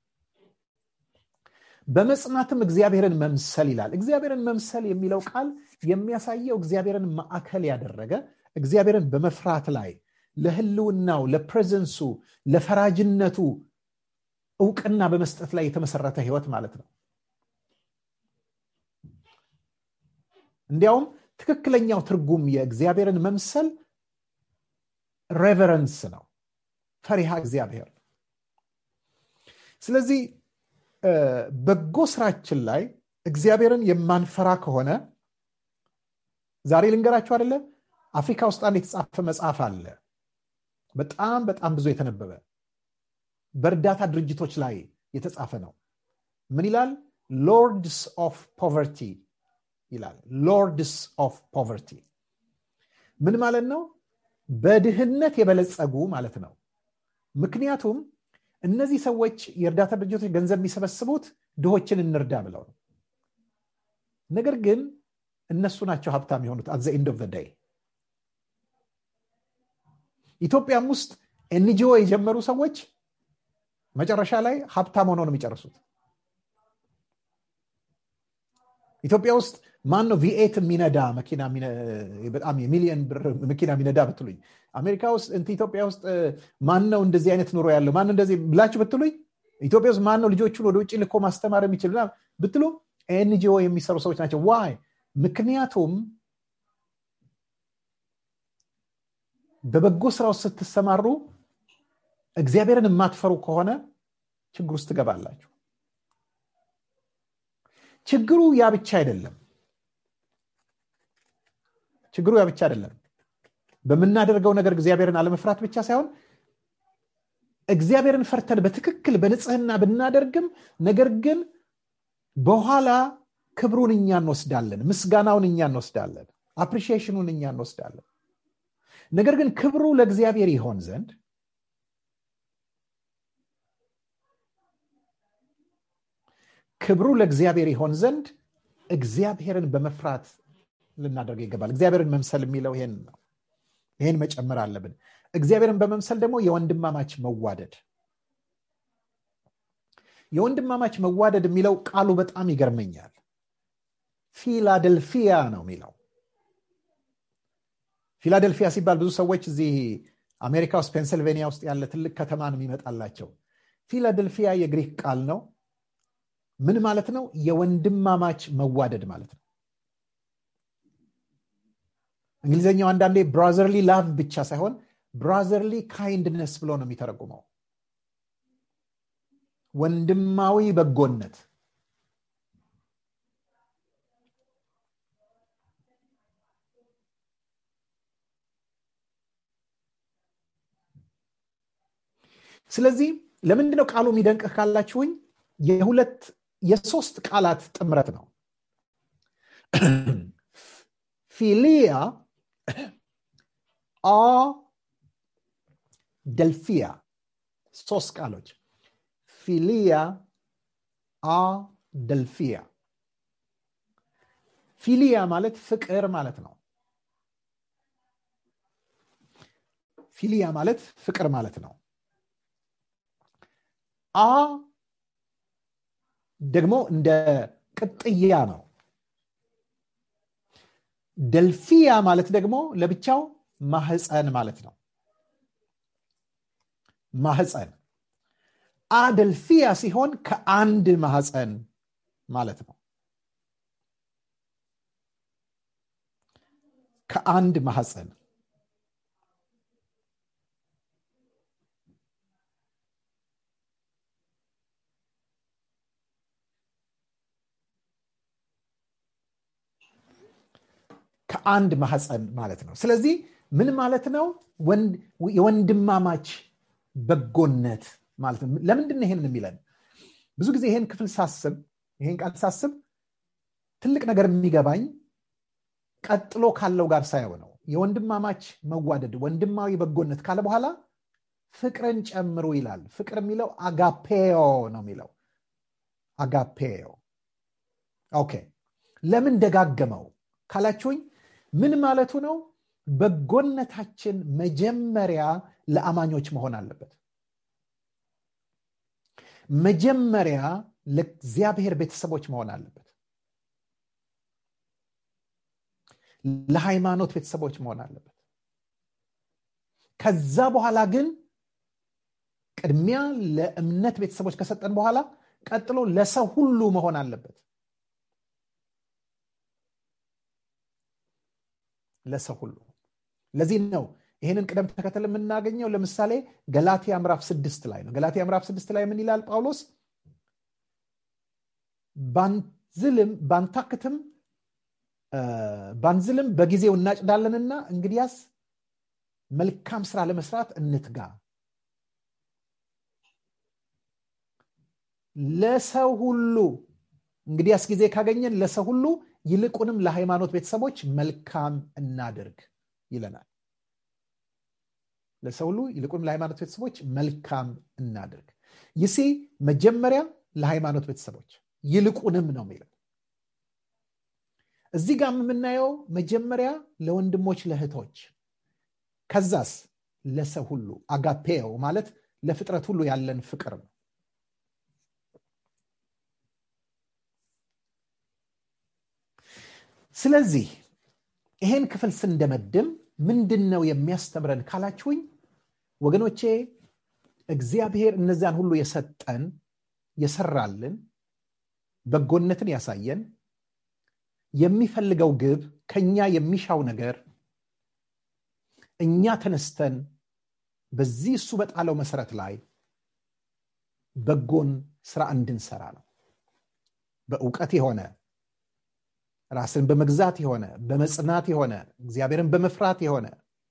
በመጽናትም እግዚአብሔርን መምሰል ይላል እግዚአብሔርን መምሰል የሚለው ቃል የሚያሳየው እግዚአብሔርን ማዕከል ያደረገ እግዚአብሔርን በመፍራት ላይ ለህልውናው ለፕሬዘንሱ ለፈራጅነቱ እውቅና በመስጠት ላይ የተመሰረተ ህይወት ማለት ነው እንዲያውም ትክክለኛው ትርጉም የእግዚአብሔርን መምሰል ሬቨረንስ ነው ፈሪሃ እግዚአብሔር ስለዚህ በጎ ስራችን ላይ እግዚአብሔርን የማንፈራ ከሆነ ዛሬ ልንገራችሁ አደለ አፍሪካ ውስጥ አንድ የተጻፈ መጽሐፍ አለ በጣም በጣም ብዙ የተነበበ በእርዳታ ድርጅቶች ላይ የተጻፈ ነው ምን ይላል ሎርድስ ኦፍ ፖቨርቲ ይላል ሎርድስ ኦፍ ፖቨርቲ ምን ማለት ነው በድህነት የበለጸጉ ማለት ነው ምክንያቱም እነዚህ ሰዎች የእርዳታ ድርጅቶች ገንዘብ የሚሰበስቡት ድሆችን እንርዳ ብለው ነው ነገር ግን እነሱ ናቸው ሀብታም የሆኑት አት ኢንድ ኦፍ ደይ ኢትዮጵያም ውስጥ ኤንጂኦ የጀመሩ ሰዎች መጨረሻ ላይ ሀብታም ሆነው ነው የሚጨርሱት ኢትዮጵያ ውስጥ ማን ነው ቪኤት የሚነዳ መኪና በጣም የሚሊየን ብር መኪና የሚነዳ ብትሉኝ አሜሪካ ውስጥ እንት ኢትዮጵያ ውስጥ ማን ነው እንደዚህ አይነት ኑሮ ያለው ማን እንደዚህ ብላችሁ ብትሉኝ ኢትዮጵያ ውስጥ ማን ነው ልጆቹን ወደ ውጭ ልኮ ማስተማር የሚችል ብትሉ ኤንጂኦ የሚሰሩ ሰዎች ናቸው ዋይ ምክንያቱም በበጎ ስራ ውስጥ ስትሰማሩ እግዚአብሔርን የማትፈሩ ከሆነ ችግር ውስጥ ትገባላችሁ ችግሩ ያ ብቻ አይደለም ችግሩ ያ ብቻ አይደለም በምናደርገው ነገር እግዚአብሔርን አለመፍራት ብቻ ሳይሆን እግዚአብሔርን ፈርተን በትክክል በንጽህና ብናደርግም ነገር ግን በኋላ ክብሩን እኛ እንወስዳለን ምስጋናውን እኛ እንወስዳለን አፕሪሺዬሽኑን እኛ እንወስዳለን ነገር ግን ክብሩ ለእግዚአብሔር ይሆን ዘንድ ክብሩ ለእግዚአብሔር ይሆን ዘንድ እግዚአብሔርን በመፍራት ልናደርገው ይገባል እግዚአብሔርን መምሰል የሚለው ይሄን ነው ይሄን መጨመር አለብን እግዚአብሔርን በመምሰል ደግሞ የወንድማማች መዋደድ የወንድማማች መዋደድ የሚለው ቃሉ በጣም ይገርመኛል ፊላደልፊያ ነው የሚለው ፊላደልፊያ ሲባል ብዙ ሰዎች እዚህ አሜሪካ ውስጥ ፔንስልቬኒያ ውስጥ ያለ ትልቅ ከተማ ነው የሚመጣላቸው ፊላደልፊያ የግሪክ ቃል ነው ምን ማለት ነው የወንድማማች መዋደድ ማለት ነው እንግሊዝኛው አንዳንዴ ብራዘርሊ ላቭ ብቻ ሳይሆን ብራዘርሊ ካይንድነስ ብሎ ነው የሚተረጉመው ወንድማዊ በጎነት ስለዚህ ለምንድነው ቃሉ የሚደንቅህ ካላችሁኝ የሁለት የሶስት ቃላት ጥምረት ነው ፊሊያ አ ደልፊያ ሶስት ቃሎች ፊሊያ አ ደልፊያ ፊሊያ ማለት ፍቅር ማለት ነው ፊሊያ ማለት ፍቅር ማለት ነው አ ደግሞ እንደ ቅጥያ ነው ደልፊያ ማለት ደግሞ ለብቻው ማህፀን ማለት ነው ማህፀን አደልፊያ ሲሆን ከአንድ ማህፀን ማለት ነው ከአንድ ማህፀን ከአንድ ማህፀን ማለት ነው ስለዚህ ምን ማለት ነው የወንድማማች በጎነት ማለት ነው ለምንድን ይሄን የሚለን ብዙ ጊዜ ይሄን ክፍል ሳስብ ይሄን ቃል ሳስብ ትልቅ ነገር የሚገባኝ ቀጥሎ ካለው ጋር ሳየው ነው የወንድማማች መዋደድ ወንድማዊ በጎነት ካለ በኋላ ፍቅርን ጨምሩ ይላል ፍቅር የሚለው አጋፔዮ ነው የሚለው አጋፔዮ ኦኬ ለምን ደጋገመው ካላችሁኝ ምን ማለቱ ነው በጎነታችን መጀመሪያ ለአማኞች መሆን አለበት መጀመሪያ ለእግዚአብሔር ቤተሰቦች መሆን አለበት ለሃይማኖት ቤተሰቦች መሆን አለበት ከዛ በኋላ ግን ቅድሚያ ለእምነት ቤተሰቦች ከሰጠን በኋላ ቀጥሎ ለሰው ሁሉ መሆን አለበት ለሰው ሁሉ ለዚህ ነው ይህንን ቅደም ተከተል የምናገኘው ለምሳሌ ገላትያ ምዕራፍ ስድስት ላይ ነው ገላትያ ምዕራፍ ስድስት ላይ ምን ይላል ጳውሎስ ባንዝልም ባንታክትም ባንዝልም በጊዜው እናጭዳለንና እንግዲያስ መልካም ስራ ለመስራት እንትጋ ለሰው ሁሉ እንግዲያስ ጊዜ ካገኘን ለሰው ሁሉ ይልቁንም ለሃይማኖት ቤተሰቦች መልካም እናድርግ ይለናል ለሰው ሁሉ ይልቁንም ለሃይማኖት ቤተሰቦች መልካም እናድርግ ይሴ መጀመሪያ ለሃይማኖት ቤተሰቦች ይልቁንም ነው የሚለው እዚህ ጋር የምናየው መጀመሪያ ለወንድሞች ለእህቶች ከዛስ ለሰው ሁሉ አጋፔው ማለት ለፍጥረት ሁሉ ያለን ፍቅር ነው ስለዚህ ይሄን ክፍል ስንደመድም ምንድን ነው የሚያስተምረን ካላችሁኝ ወገኖቼ እግዚአብሔር እነዚያን ሁሉ የሰጠን የሰራልን በጎነትን ያሳየን የሚፈልገው ግብ ከኛ የሚሻው ነገር እኛ ተነስተን በዚህ እሱ በጣለው መሰረት ላይ በጎን ስራ እንድንሰራ ነው በእውቀት የሆነ ራስን በመግዛት የሆነ በመጽናት የሆነ እግዚአብሔርን በመፍራት የሆነ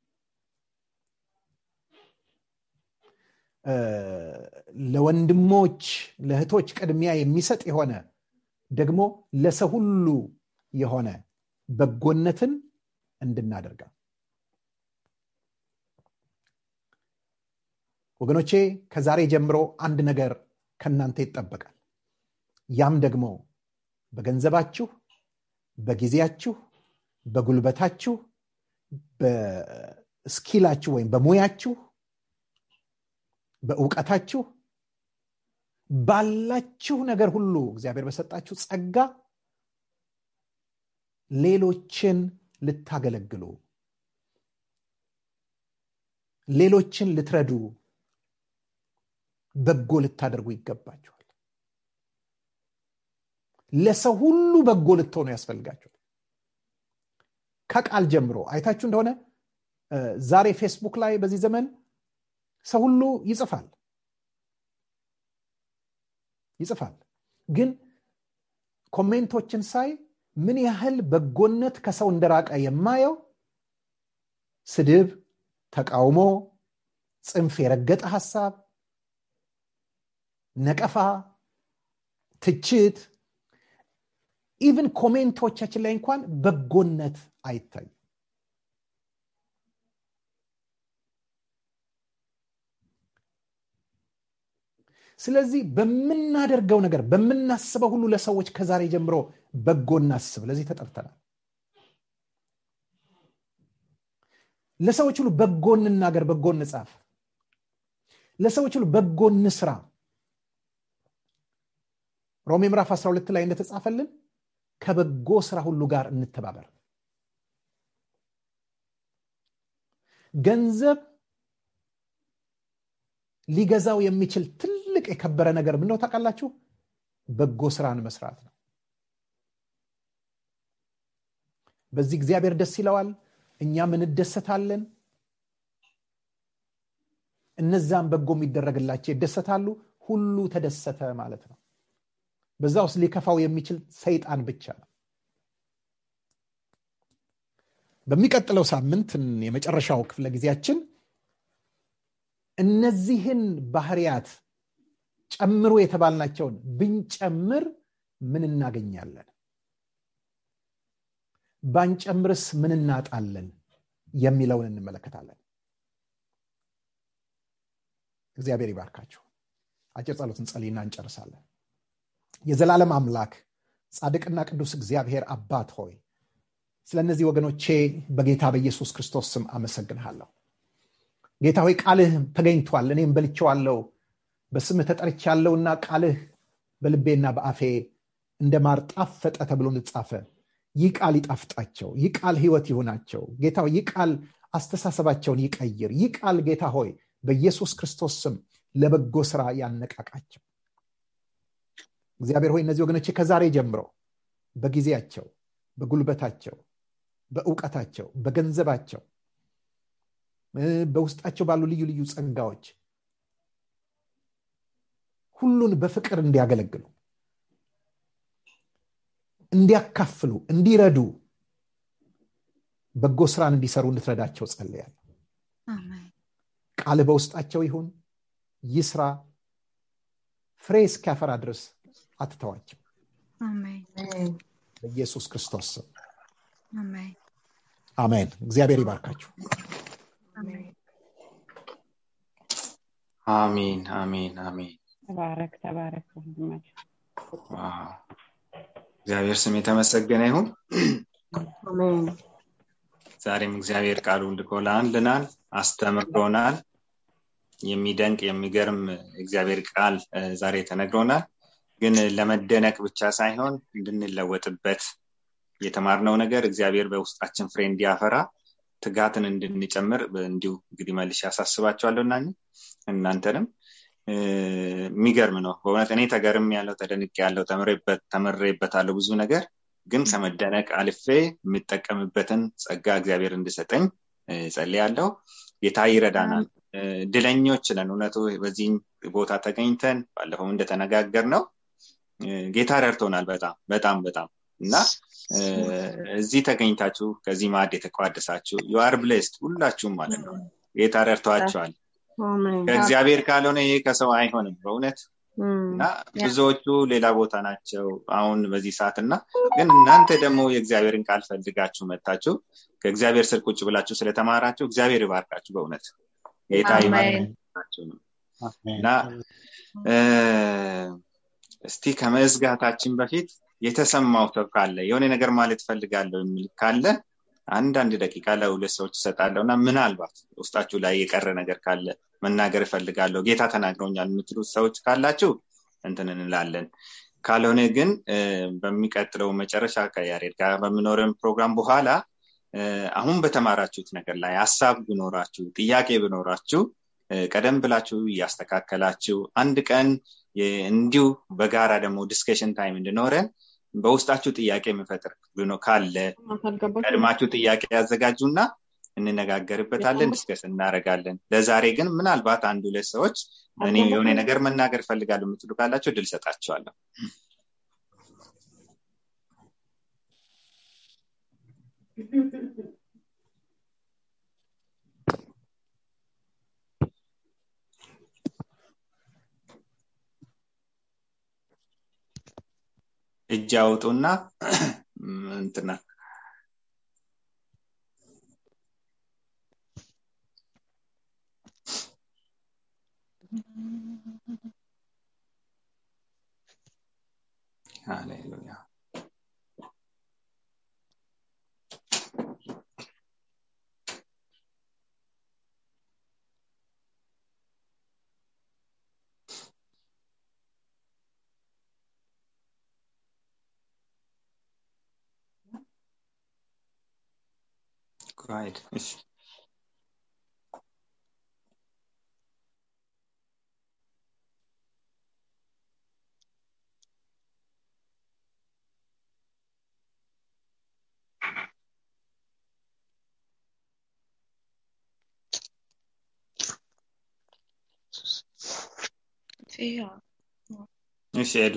ለወንድሞች ለእህቶች ቅድሚያ የሚሰጥ የሆነ ደግሞ ለሰው ሁሉ የሆነ በጎነትን እንድናደርጋ ወገኖቼ ከዛሬ ጀምሮ አንድ ነገር ከእናንተ ይጠበቃል ያም ደግሞ በገንዘባችሁ በጊዜያችሁ በጉልበታችሁ በስኪላችሁ ወይም በሙያችሁ በእውቀታችሁ ባላችሁ ነገር ሁሉ እግዚአብሔር በሰጣችሁ ጸጋ ሌሎችን ልታገለግሉ ሌሎችን ልትረዱ በጎ ልታደርጉ ይገባችኋል ለሰው ሁሉ በጎ ልትሆኑ ያስፈልጋችኋል ከቃል ጀምሮ አይታችሁ እንደሆነ ዛሬ ፌስቡክ ላይ በዚህ ዘመን ሰው ሁሉ ይጽፋል ይጽፋል ግን ኮሜንቶችን ሳይ ምን ያህል በጎነት ከሰው እንደራቀ የማየው ስድብ ተቃውሞ ጽንፍ የረገጠ ሀሳብ ነቀፋ ትችት ኢቭን ኮሜንቶቻችን ላይ እንኳን በጎነት አይታዩ ስለዚህ በምናደርገው ነገር በምናስበው ሁሉ ለሰዎች ከዛሬ ጀምሮ በጎ እናስብ ለዚህ ተጠርተናል ለሰዎች ሁሉ በጎ እንናገር በጎ እንጻፍ ለሰዎች ሁሉ በጎ እንስራ ሮሜ ምዕራፍ 12 ላይ እንደተጻፈልን ከበጎ ስራ ሁሉ ጋር እንተባበር ገንዘብ ሊገዛው የሚችል ትልቅ የከበረ ነገር ምነው ታውቃላችሁ በጎ ስራን መስራት ነው በዚህ እግዚአብሔር ደስ ይለዋል እኛም እንደሰታለን እነዛም በጎ የሚደረግላቸው ይደሰታሉ ሁሉ ተደሰተ ማለት ነው በዛ ውስጥ ሊከፋው የሚችል ሰይጣን ብቻ ነው በሚቀጥለው ሳምንት የመጨረሻው ክፍለ ጊዜያችን እነዚህን ባህርያት ጨምሮ የተባልናቸውን ብንጨምር ምን እናገኛለን ባንጨምርስ ምን እናጣለን የሚለውን እንመለከታለን እግዚአብሔር ይባርካችሁ አጭር ጸሎት እንጸልይና እንጨርሳለን የዘላለም አምላክ ጻድቅና ቅዱስ እግዚአብሔር አባት ሆይ ስለ እነዚህ ወገኖቼ በጌታ በኢየሱስ ክርስቶስ ስም አመሰግንሃለሁ ጌታ ሆይ ቃልህ ተገኝቷል እኔም በልቼዋለሁ በስምህ ተጠርቻለሁና ቃልህ በልቤና በአፌ እንደ ማር ጣፈጠ ተብሎ እንደተጻፈ ይህ ቃል ይጣፍጣቸው ይህ ቃል ህይወት ይሁናቸው ጌታ ይህ ቃል አስተሳሰባቸውን ይቀይር ይህ ቃል ጌታ ሆይ በኢየሱስ ክርስቶስ ስም ለበጎ ስራ ያነቃቃቸው እግዚአብሔር ሆይ እነዚህ ወገኖቼ ከዛሬ ጀምሮ በጊዜያቸው በጉልበታቸው በእውቀታቸው በገንዘባቸው በውስጣቸው ባሉ ልዩ ልዩ ጸጋዎች ሁሉን በፍቅር እንዲያገለግሉ እንዲያካፍሉ እንዲረዱ በጎ ስራን እንዲሰሩ እንድትረዳቸው ጸልያለሁ ቃል በውስጣቸው ይሁን ይስራ ፍሬ እስኪያፈራ ድረስ አትተዋቸው በኢየሱስ ክርስቶስ ስም አሜን እግዚአብሔር ይባርካችሁ አሜን አሜን አሜን ተባረክ ተባረክ ወንድማችን ዋው እግዚአብሔር ስም የተመሰገነ ይሁን ዛሬም እግዚአብሔር ቃሉን ልኮ ለአንልናል አስተምሮናል የሚደንቅ የሚገርም እግዚአብሔር ቃል ዛሬ ተነግሮናል ግን ለመደነቅ ብቻ ሳይሆን እንድንለወጥበት የተማርነው ነገር እግዚአብሔር በውስጣችን ፍሬ እንዲያፈራ ትጋትን እንድንጨምር እንዲሁ እንግዲህ መልሽ ያሳስባቸዋለሁ እና እናንተንም የሚገርም ነው በእውነት እኔ ተገርም ያለው ተደንቅ ያለው ተምሬበታለሁ ብዙ ነገር ግን ከመደነቅ አልፌ የምጠቀምበትን ጸጋ እግዚአብሔር እንድሰጠኝ ጸልያለሁ ጌታ ይረዳናል ድለኞች ነን እውነቱ በዚህ ቦታ ተገኝተን ባለፈው እንደተነጋገር ነው ጌታ ረድቶናል በጣም በጣም በጣም እና እዚህ ተገኝታችሁ ከዚህ ማዕድ የተቋደሳችሁ ዩአር ብሌስድ ሁላችሁም ማለት ነው ጌታ ረድተዋቸዋል ከእግዚአብሔር ካልሆነ ይሄ ከሰው አይሆንም በእውነት እና ብዙዎቹ ሌላ ቦታ ናቸው አሁን በዚህ ሰዓት እና ግን እናንተ ደግሞ የእግዚአብሔርን ቃል ፈልጋችሁ መታችሁ ከእግዚአብሔር ስር ቁጭ ብላችሁ ስለተማራችሁ እግዚአብሔር ይባርካችሁ በእውነት ጌታ ይባርካችሁ ነው እና እስቲ ከመዝጋታችን በፊት የተሰማው ሰው ካለ የሆነ ነገር ማለት ፈልጋለሁ የሚል ካለ አንዳንድ ደቂቃ ለሁለት ሰዎች ይሰጣለሁ እና ምናልባት ውስጣችሁ ላይ የቀረ ነገር ካለ መናገር እፈልጋለሁ ጌታ ተናግረውኛል የምትሉት ሰዎች ካላችሁ እንትን እንላለን ካልሆነ ግን በሚቀጥለው መጨረሻ ከያሬድ ጋር በሚኖረን ፕሮግራም በኋላ አሁን በተማራችሁት ነገር ላይ ሀሳብ ብኖራችሁ ጥያቄ ብኖራችሁ ቀደም ብላችሁ እያስተካከላችሁ አንድ ቀን እንዲሁ በጋራ ደግሞ ዲስከሽን ታይም እንድኖረን በውስጣችሁ ጥያቄ የሚፈጥር ካለ ቀድማችሁ ጥያቄ ያዘጋጁና እንነጋገርበታለን ዲስከስ እናደረጋለን ለዛሬ ግን ምናልባት አንድ ሁለት ሰዎች እኔ የሆነ ነገር መናገር ፈልጋለሁ የምትሉ ካላቸው ድል ሰጣቸዋለሁ እጅ አውጡና እንትና ሃሌሉያ Go ahead. እሺ እሺ ሄዱ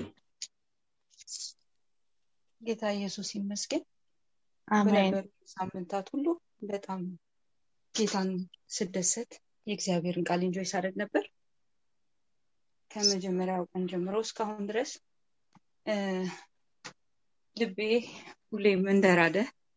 ጌታ ኢየሱስ ይመስገን አሜን በነበሩ ሳምንታት ሁሉ በጣም ጌታን ስደሰት የእግዚአብሔርን ቃል እንጆይ ሳደርግ ነበር ከመጀመሪያው ቀን ጀምሮ እስካሁን ድረስ እ ልቤ ሁሌም እንደራደ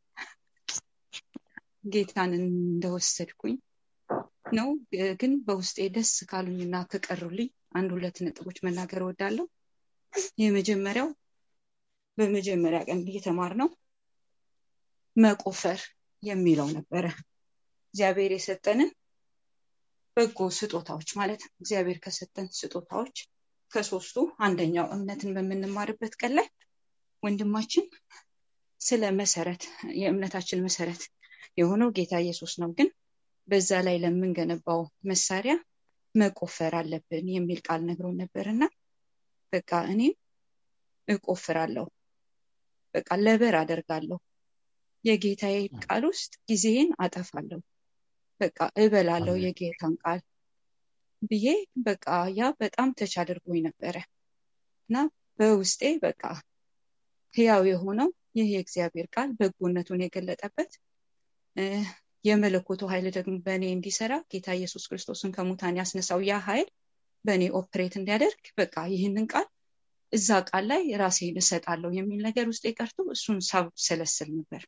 ጌታን እንደወሰድኩኝ ነው ግን በውስጤ ደስ ካሉኝና ከቀሩልኝ አንድ ሁለት ነጥቦች መናገር እወዳለሁ የመጀመሪያው በመጀመሪያ ቀን እየተማር ነው መቆፈር የሚለው ነበረ እግዚአብሔር የሰጠንን በጎ ስጦታዎች ማለት ነው እግዚአብሔር ከሰጠን ስጦታዎች ከሶስቱ አንደኛው እምነትን በምንማርበት ቀን ላይ ወንድማችን ስለ መሰረት የእምነታችን መሰረት የሆነው ጌታ ኢየሱስ ነው ግን በዛ ላይ ለምንገነባው መሳሪያ መቆፈር አለብን የሚል ቃል ነግሮን ነበር እና በቃ እኔም እቆፍራለሁ በቃ ለበር አደርጋለሁ የጌታዬ ቃል ውስጥ ጊዜን አጠፋለሁ በቃ እበላለሁ የጌታን ቃል ብዬ በቃ ያ በጣም ተች አድርጎኝ ነበረ እና በውስጤ በቃ ህያው የሆነው ይህ የእግዚአብሔር ቃል በጎነቱን የገለጠበት የመለኮቱ ኃይል ደግሞ በእኔ እንዲሰራ ጌታ ኢየሱስ ክርስቶስን ከሙታን ያስነሳው ያ ኃይል በእኔ ኦፕሬት እንዲያደርግ በቃ ይህንን ቃል እዛ ቃል ላይ ራሴን እሰጣለሁ የሚል ነገር ውስጥ የቀርቶ እሱን ሳብሰለስል ነበር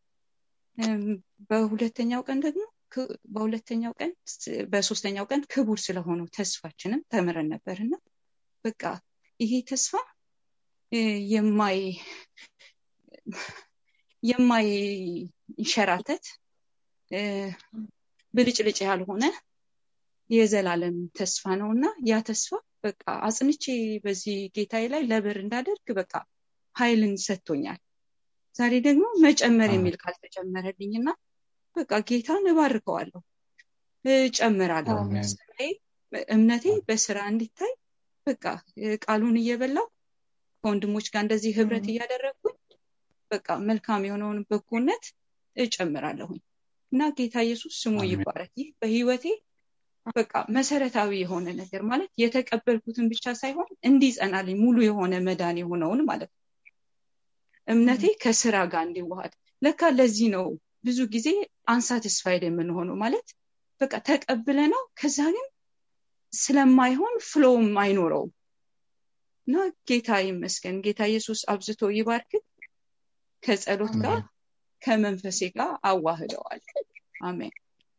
በሁለተኛው ቀን ደግሞ በሁለተኛው ቀን በሶስተኛው ቀን ክቡር ስለሆነው ተስፋችንም ተምረን ነበር እና በቃ ይሄ ተስፋ የማይ የማይንሸራተት ብልጭልጭ ያልሆነ የዘላለም ተስፋ ነው እና ያ ተስፋ በቃ አጽንቼ በዚህ ጌታዬ ላይ ለብር እንዳደርግ በቃ ኃይልን ሰጥቶኛል። ዛሬ ደግሞ መጨመር የሚል ቃል ተጨመረልኝ እና በቃ ጌታን እባርከዋለሁ፣ እጨምራለሁ። ስራዬ እምነቴ በስራ እንዲታይ በቃ ቃሉን እየበላው ከወንድሞች ጋር እንደዚህ ህብረት እያደረግኩኝ በቃ መልካም የሆነውን በጎነት እጨምራለሁኝ እና ጌታ ኢየሱስ ስሙ ይባረክ። ይህ በህይወቴ በቃ መሰረታዊ የሆነ ነገር ማለት የተቀበልኩትን ብቻ ሳይሆን እንዲጸናልኝ ሙሉ የሆነ መዳን የሆነውን ማለት ነው። እምነቴ ከስራ ጋር እንዲዋሃድ ለካ ለዚህ ነው ብዙ ጊዜ አንሳትስፋይድ የምንሆነው ማለት በቃ ተቀብለ ነው ከዛ ግን ስለማይሆን ፍሎውም አይኖረውም እና ጌታ ይመስገን ጌታ ኢየሱስ አብዝቶ ይባርክ ከጸሎት ጋር ከመንፈሴ ጋር አዋህደዋል አሜን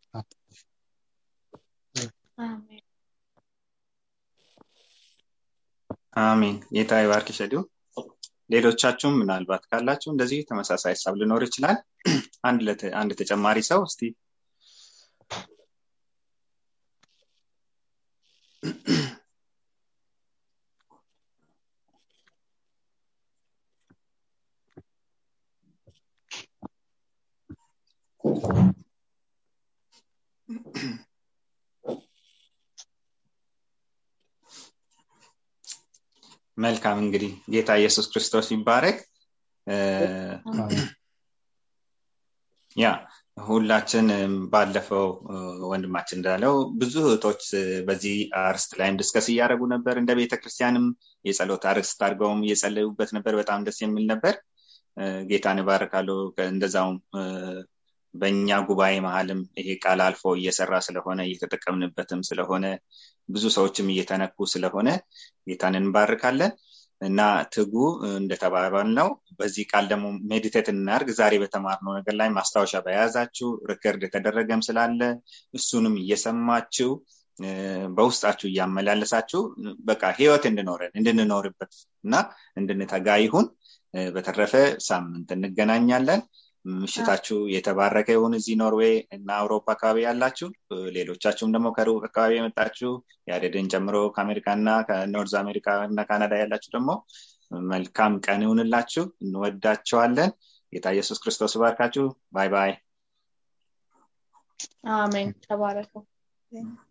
አሜን ጌታ ይባርክ ሸዲው ሌሎቻችሁም ምናልባት ካላችሁ እንደዚህ ተመሳሳይ ሀሳብ ሊኖር ይችላል አንድ ተጨማሪ ሰው እስቲ መልካም እንግዲህ ጌታ ኢየሱስ ክርስቶስ ይባረክ ያ ሁላችን ባለፈው ወንድማችን እንዳለው ብዙ እህቶች በዚህ አርስት ላይም ድስከስ እያደረጉ ነበር እንደ ቤተክርስቲያንም የጸሎት አርስት አድርገውም እየጸለዩበት ነበር በጣም ደስ የሚል ነበር ጌታን እባርካለሁ እንደዛውም በእኛ ጉባኤ መሀልም ይሄ ቃል አልፎ እየሰራ ስለሆነ እየተጠቀምንበትም ስለሆነ ብዙ ሰዎችም እየተነኩ ስለሆነ ጌታን እንባርካለን እና ትጉ እንደተባባል ነው በዚህ ቃል ደግሞ ሜዲቴት እናርግ ዛሬ በተማርነው ነገር ላይ ማስታወሻ በያዛችሁ ሪከርድ የተደረገም ስላለ እሱንም እየሰማችሁ በውስጣችሁ እያመላለሳችሁ በቃ ህይወት እንድኖረን እንድንኖርበት እና እንድንተጋ ይሁን በተረፈ ሳምንት እንገናኛለን ምሽታችሁ የተባረከ ይሁን እዚህ ኖርዌይ እና አውሮፓ አካባቢ ያላችሁ ሌሎቻችሁም ደግሞ ከሩቅ አካባቢ የመጣችሁ የአደድን ጨምሮ ከአሜሪካ እና ከኖርዝ አሜሪካ እና ካናዳ ያላችሁ ደግሞ መልካም ቀን ይሁንላችሁ እንወዳቸዋለን ጌታ ኢየሱስ ክርስቶስ ባርካችሁ ባይ ባይ አሜን ተባረከው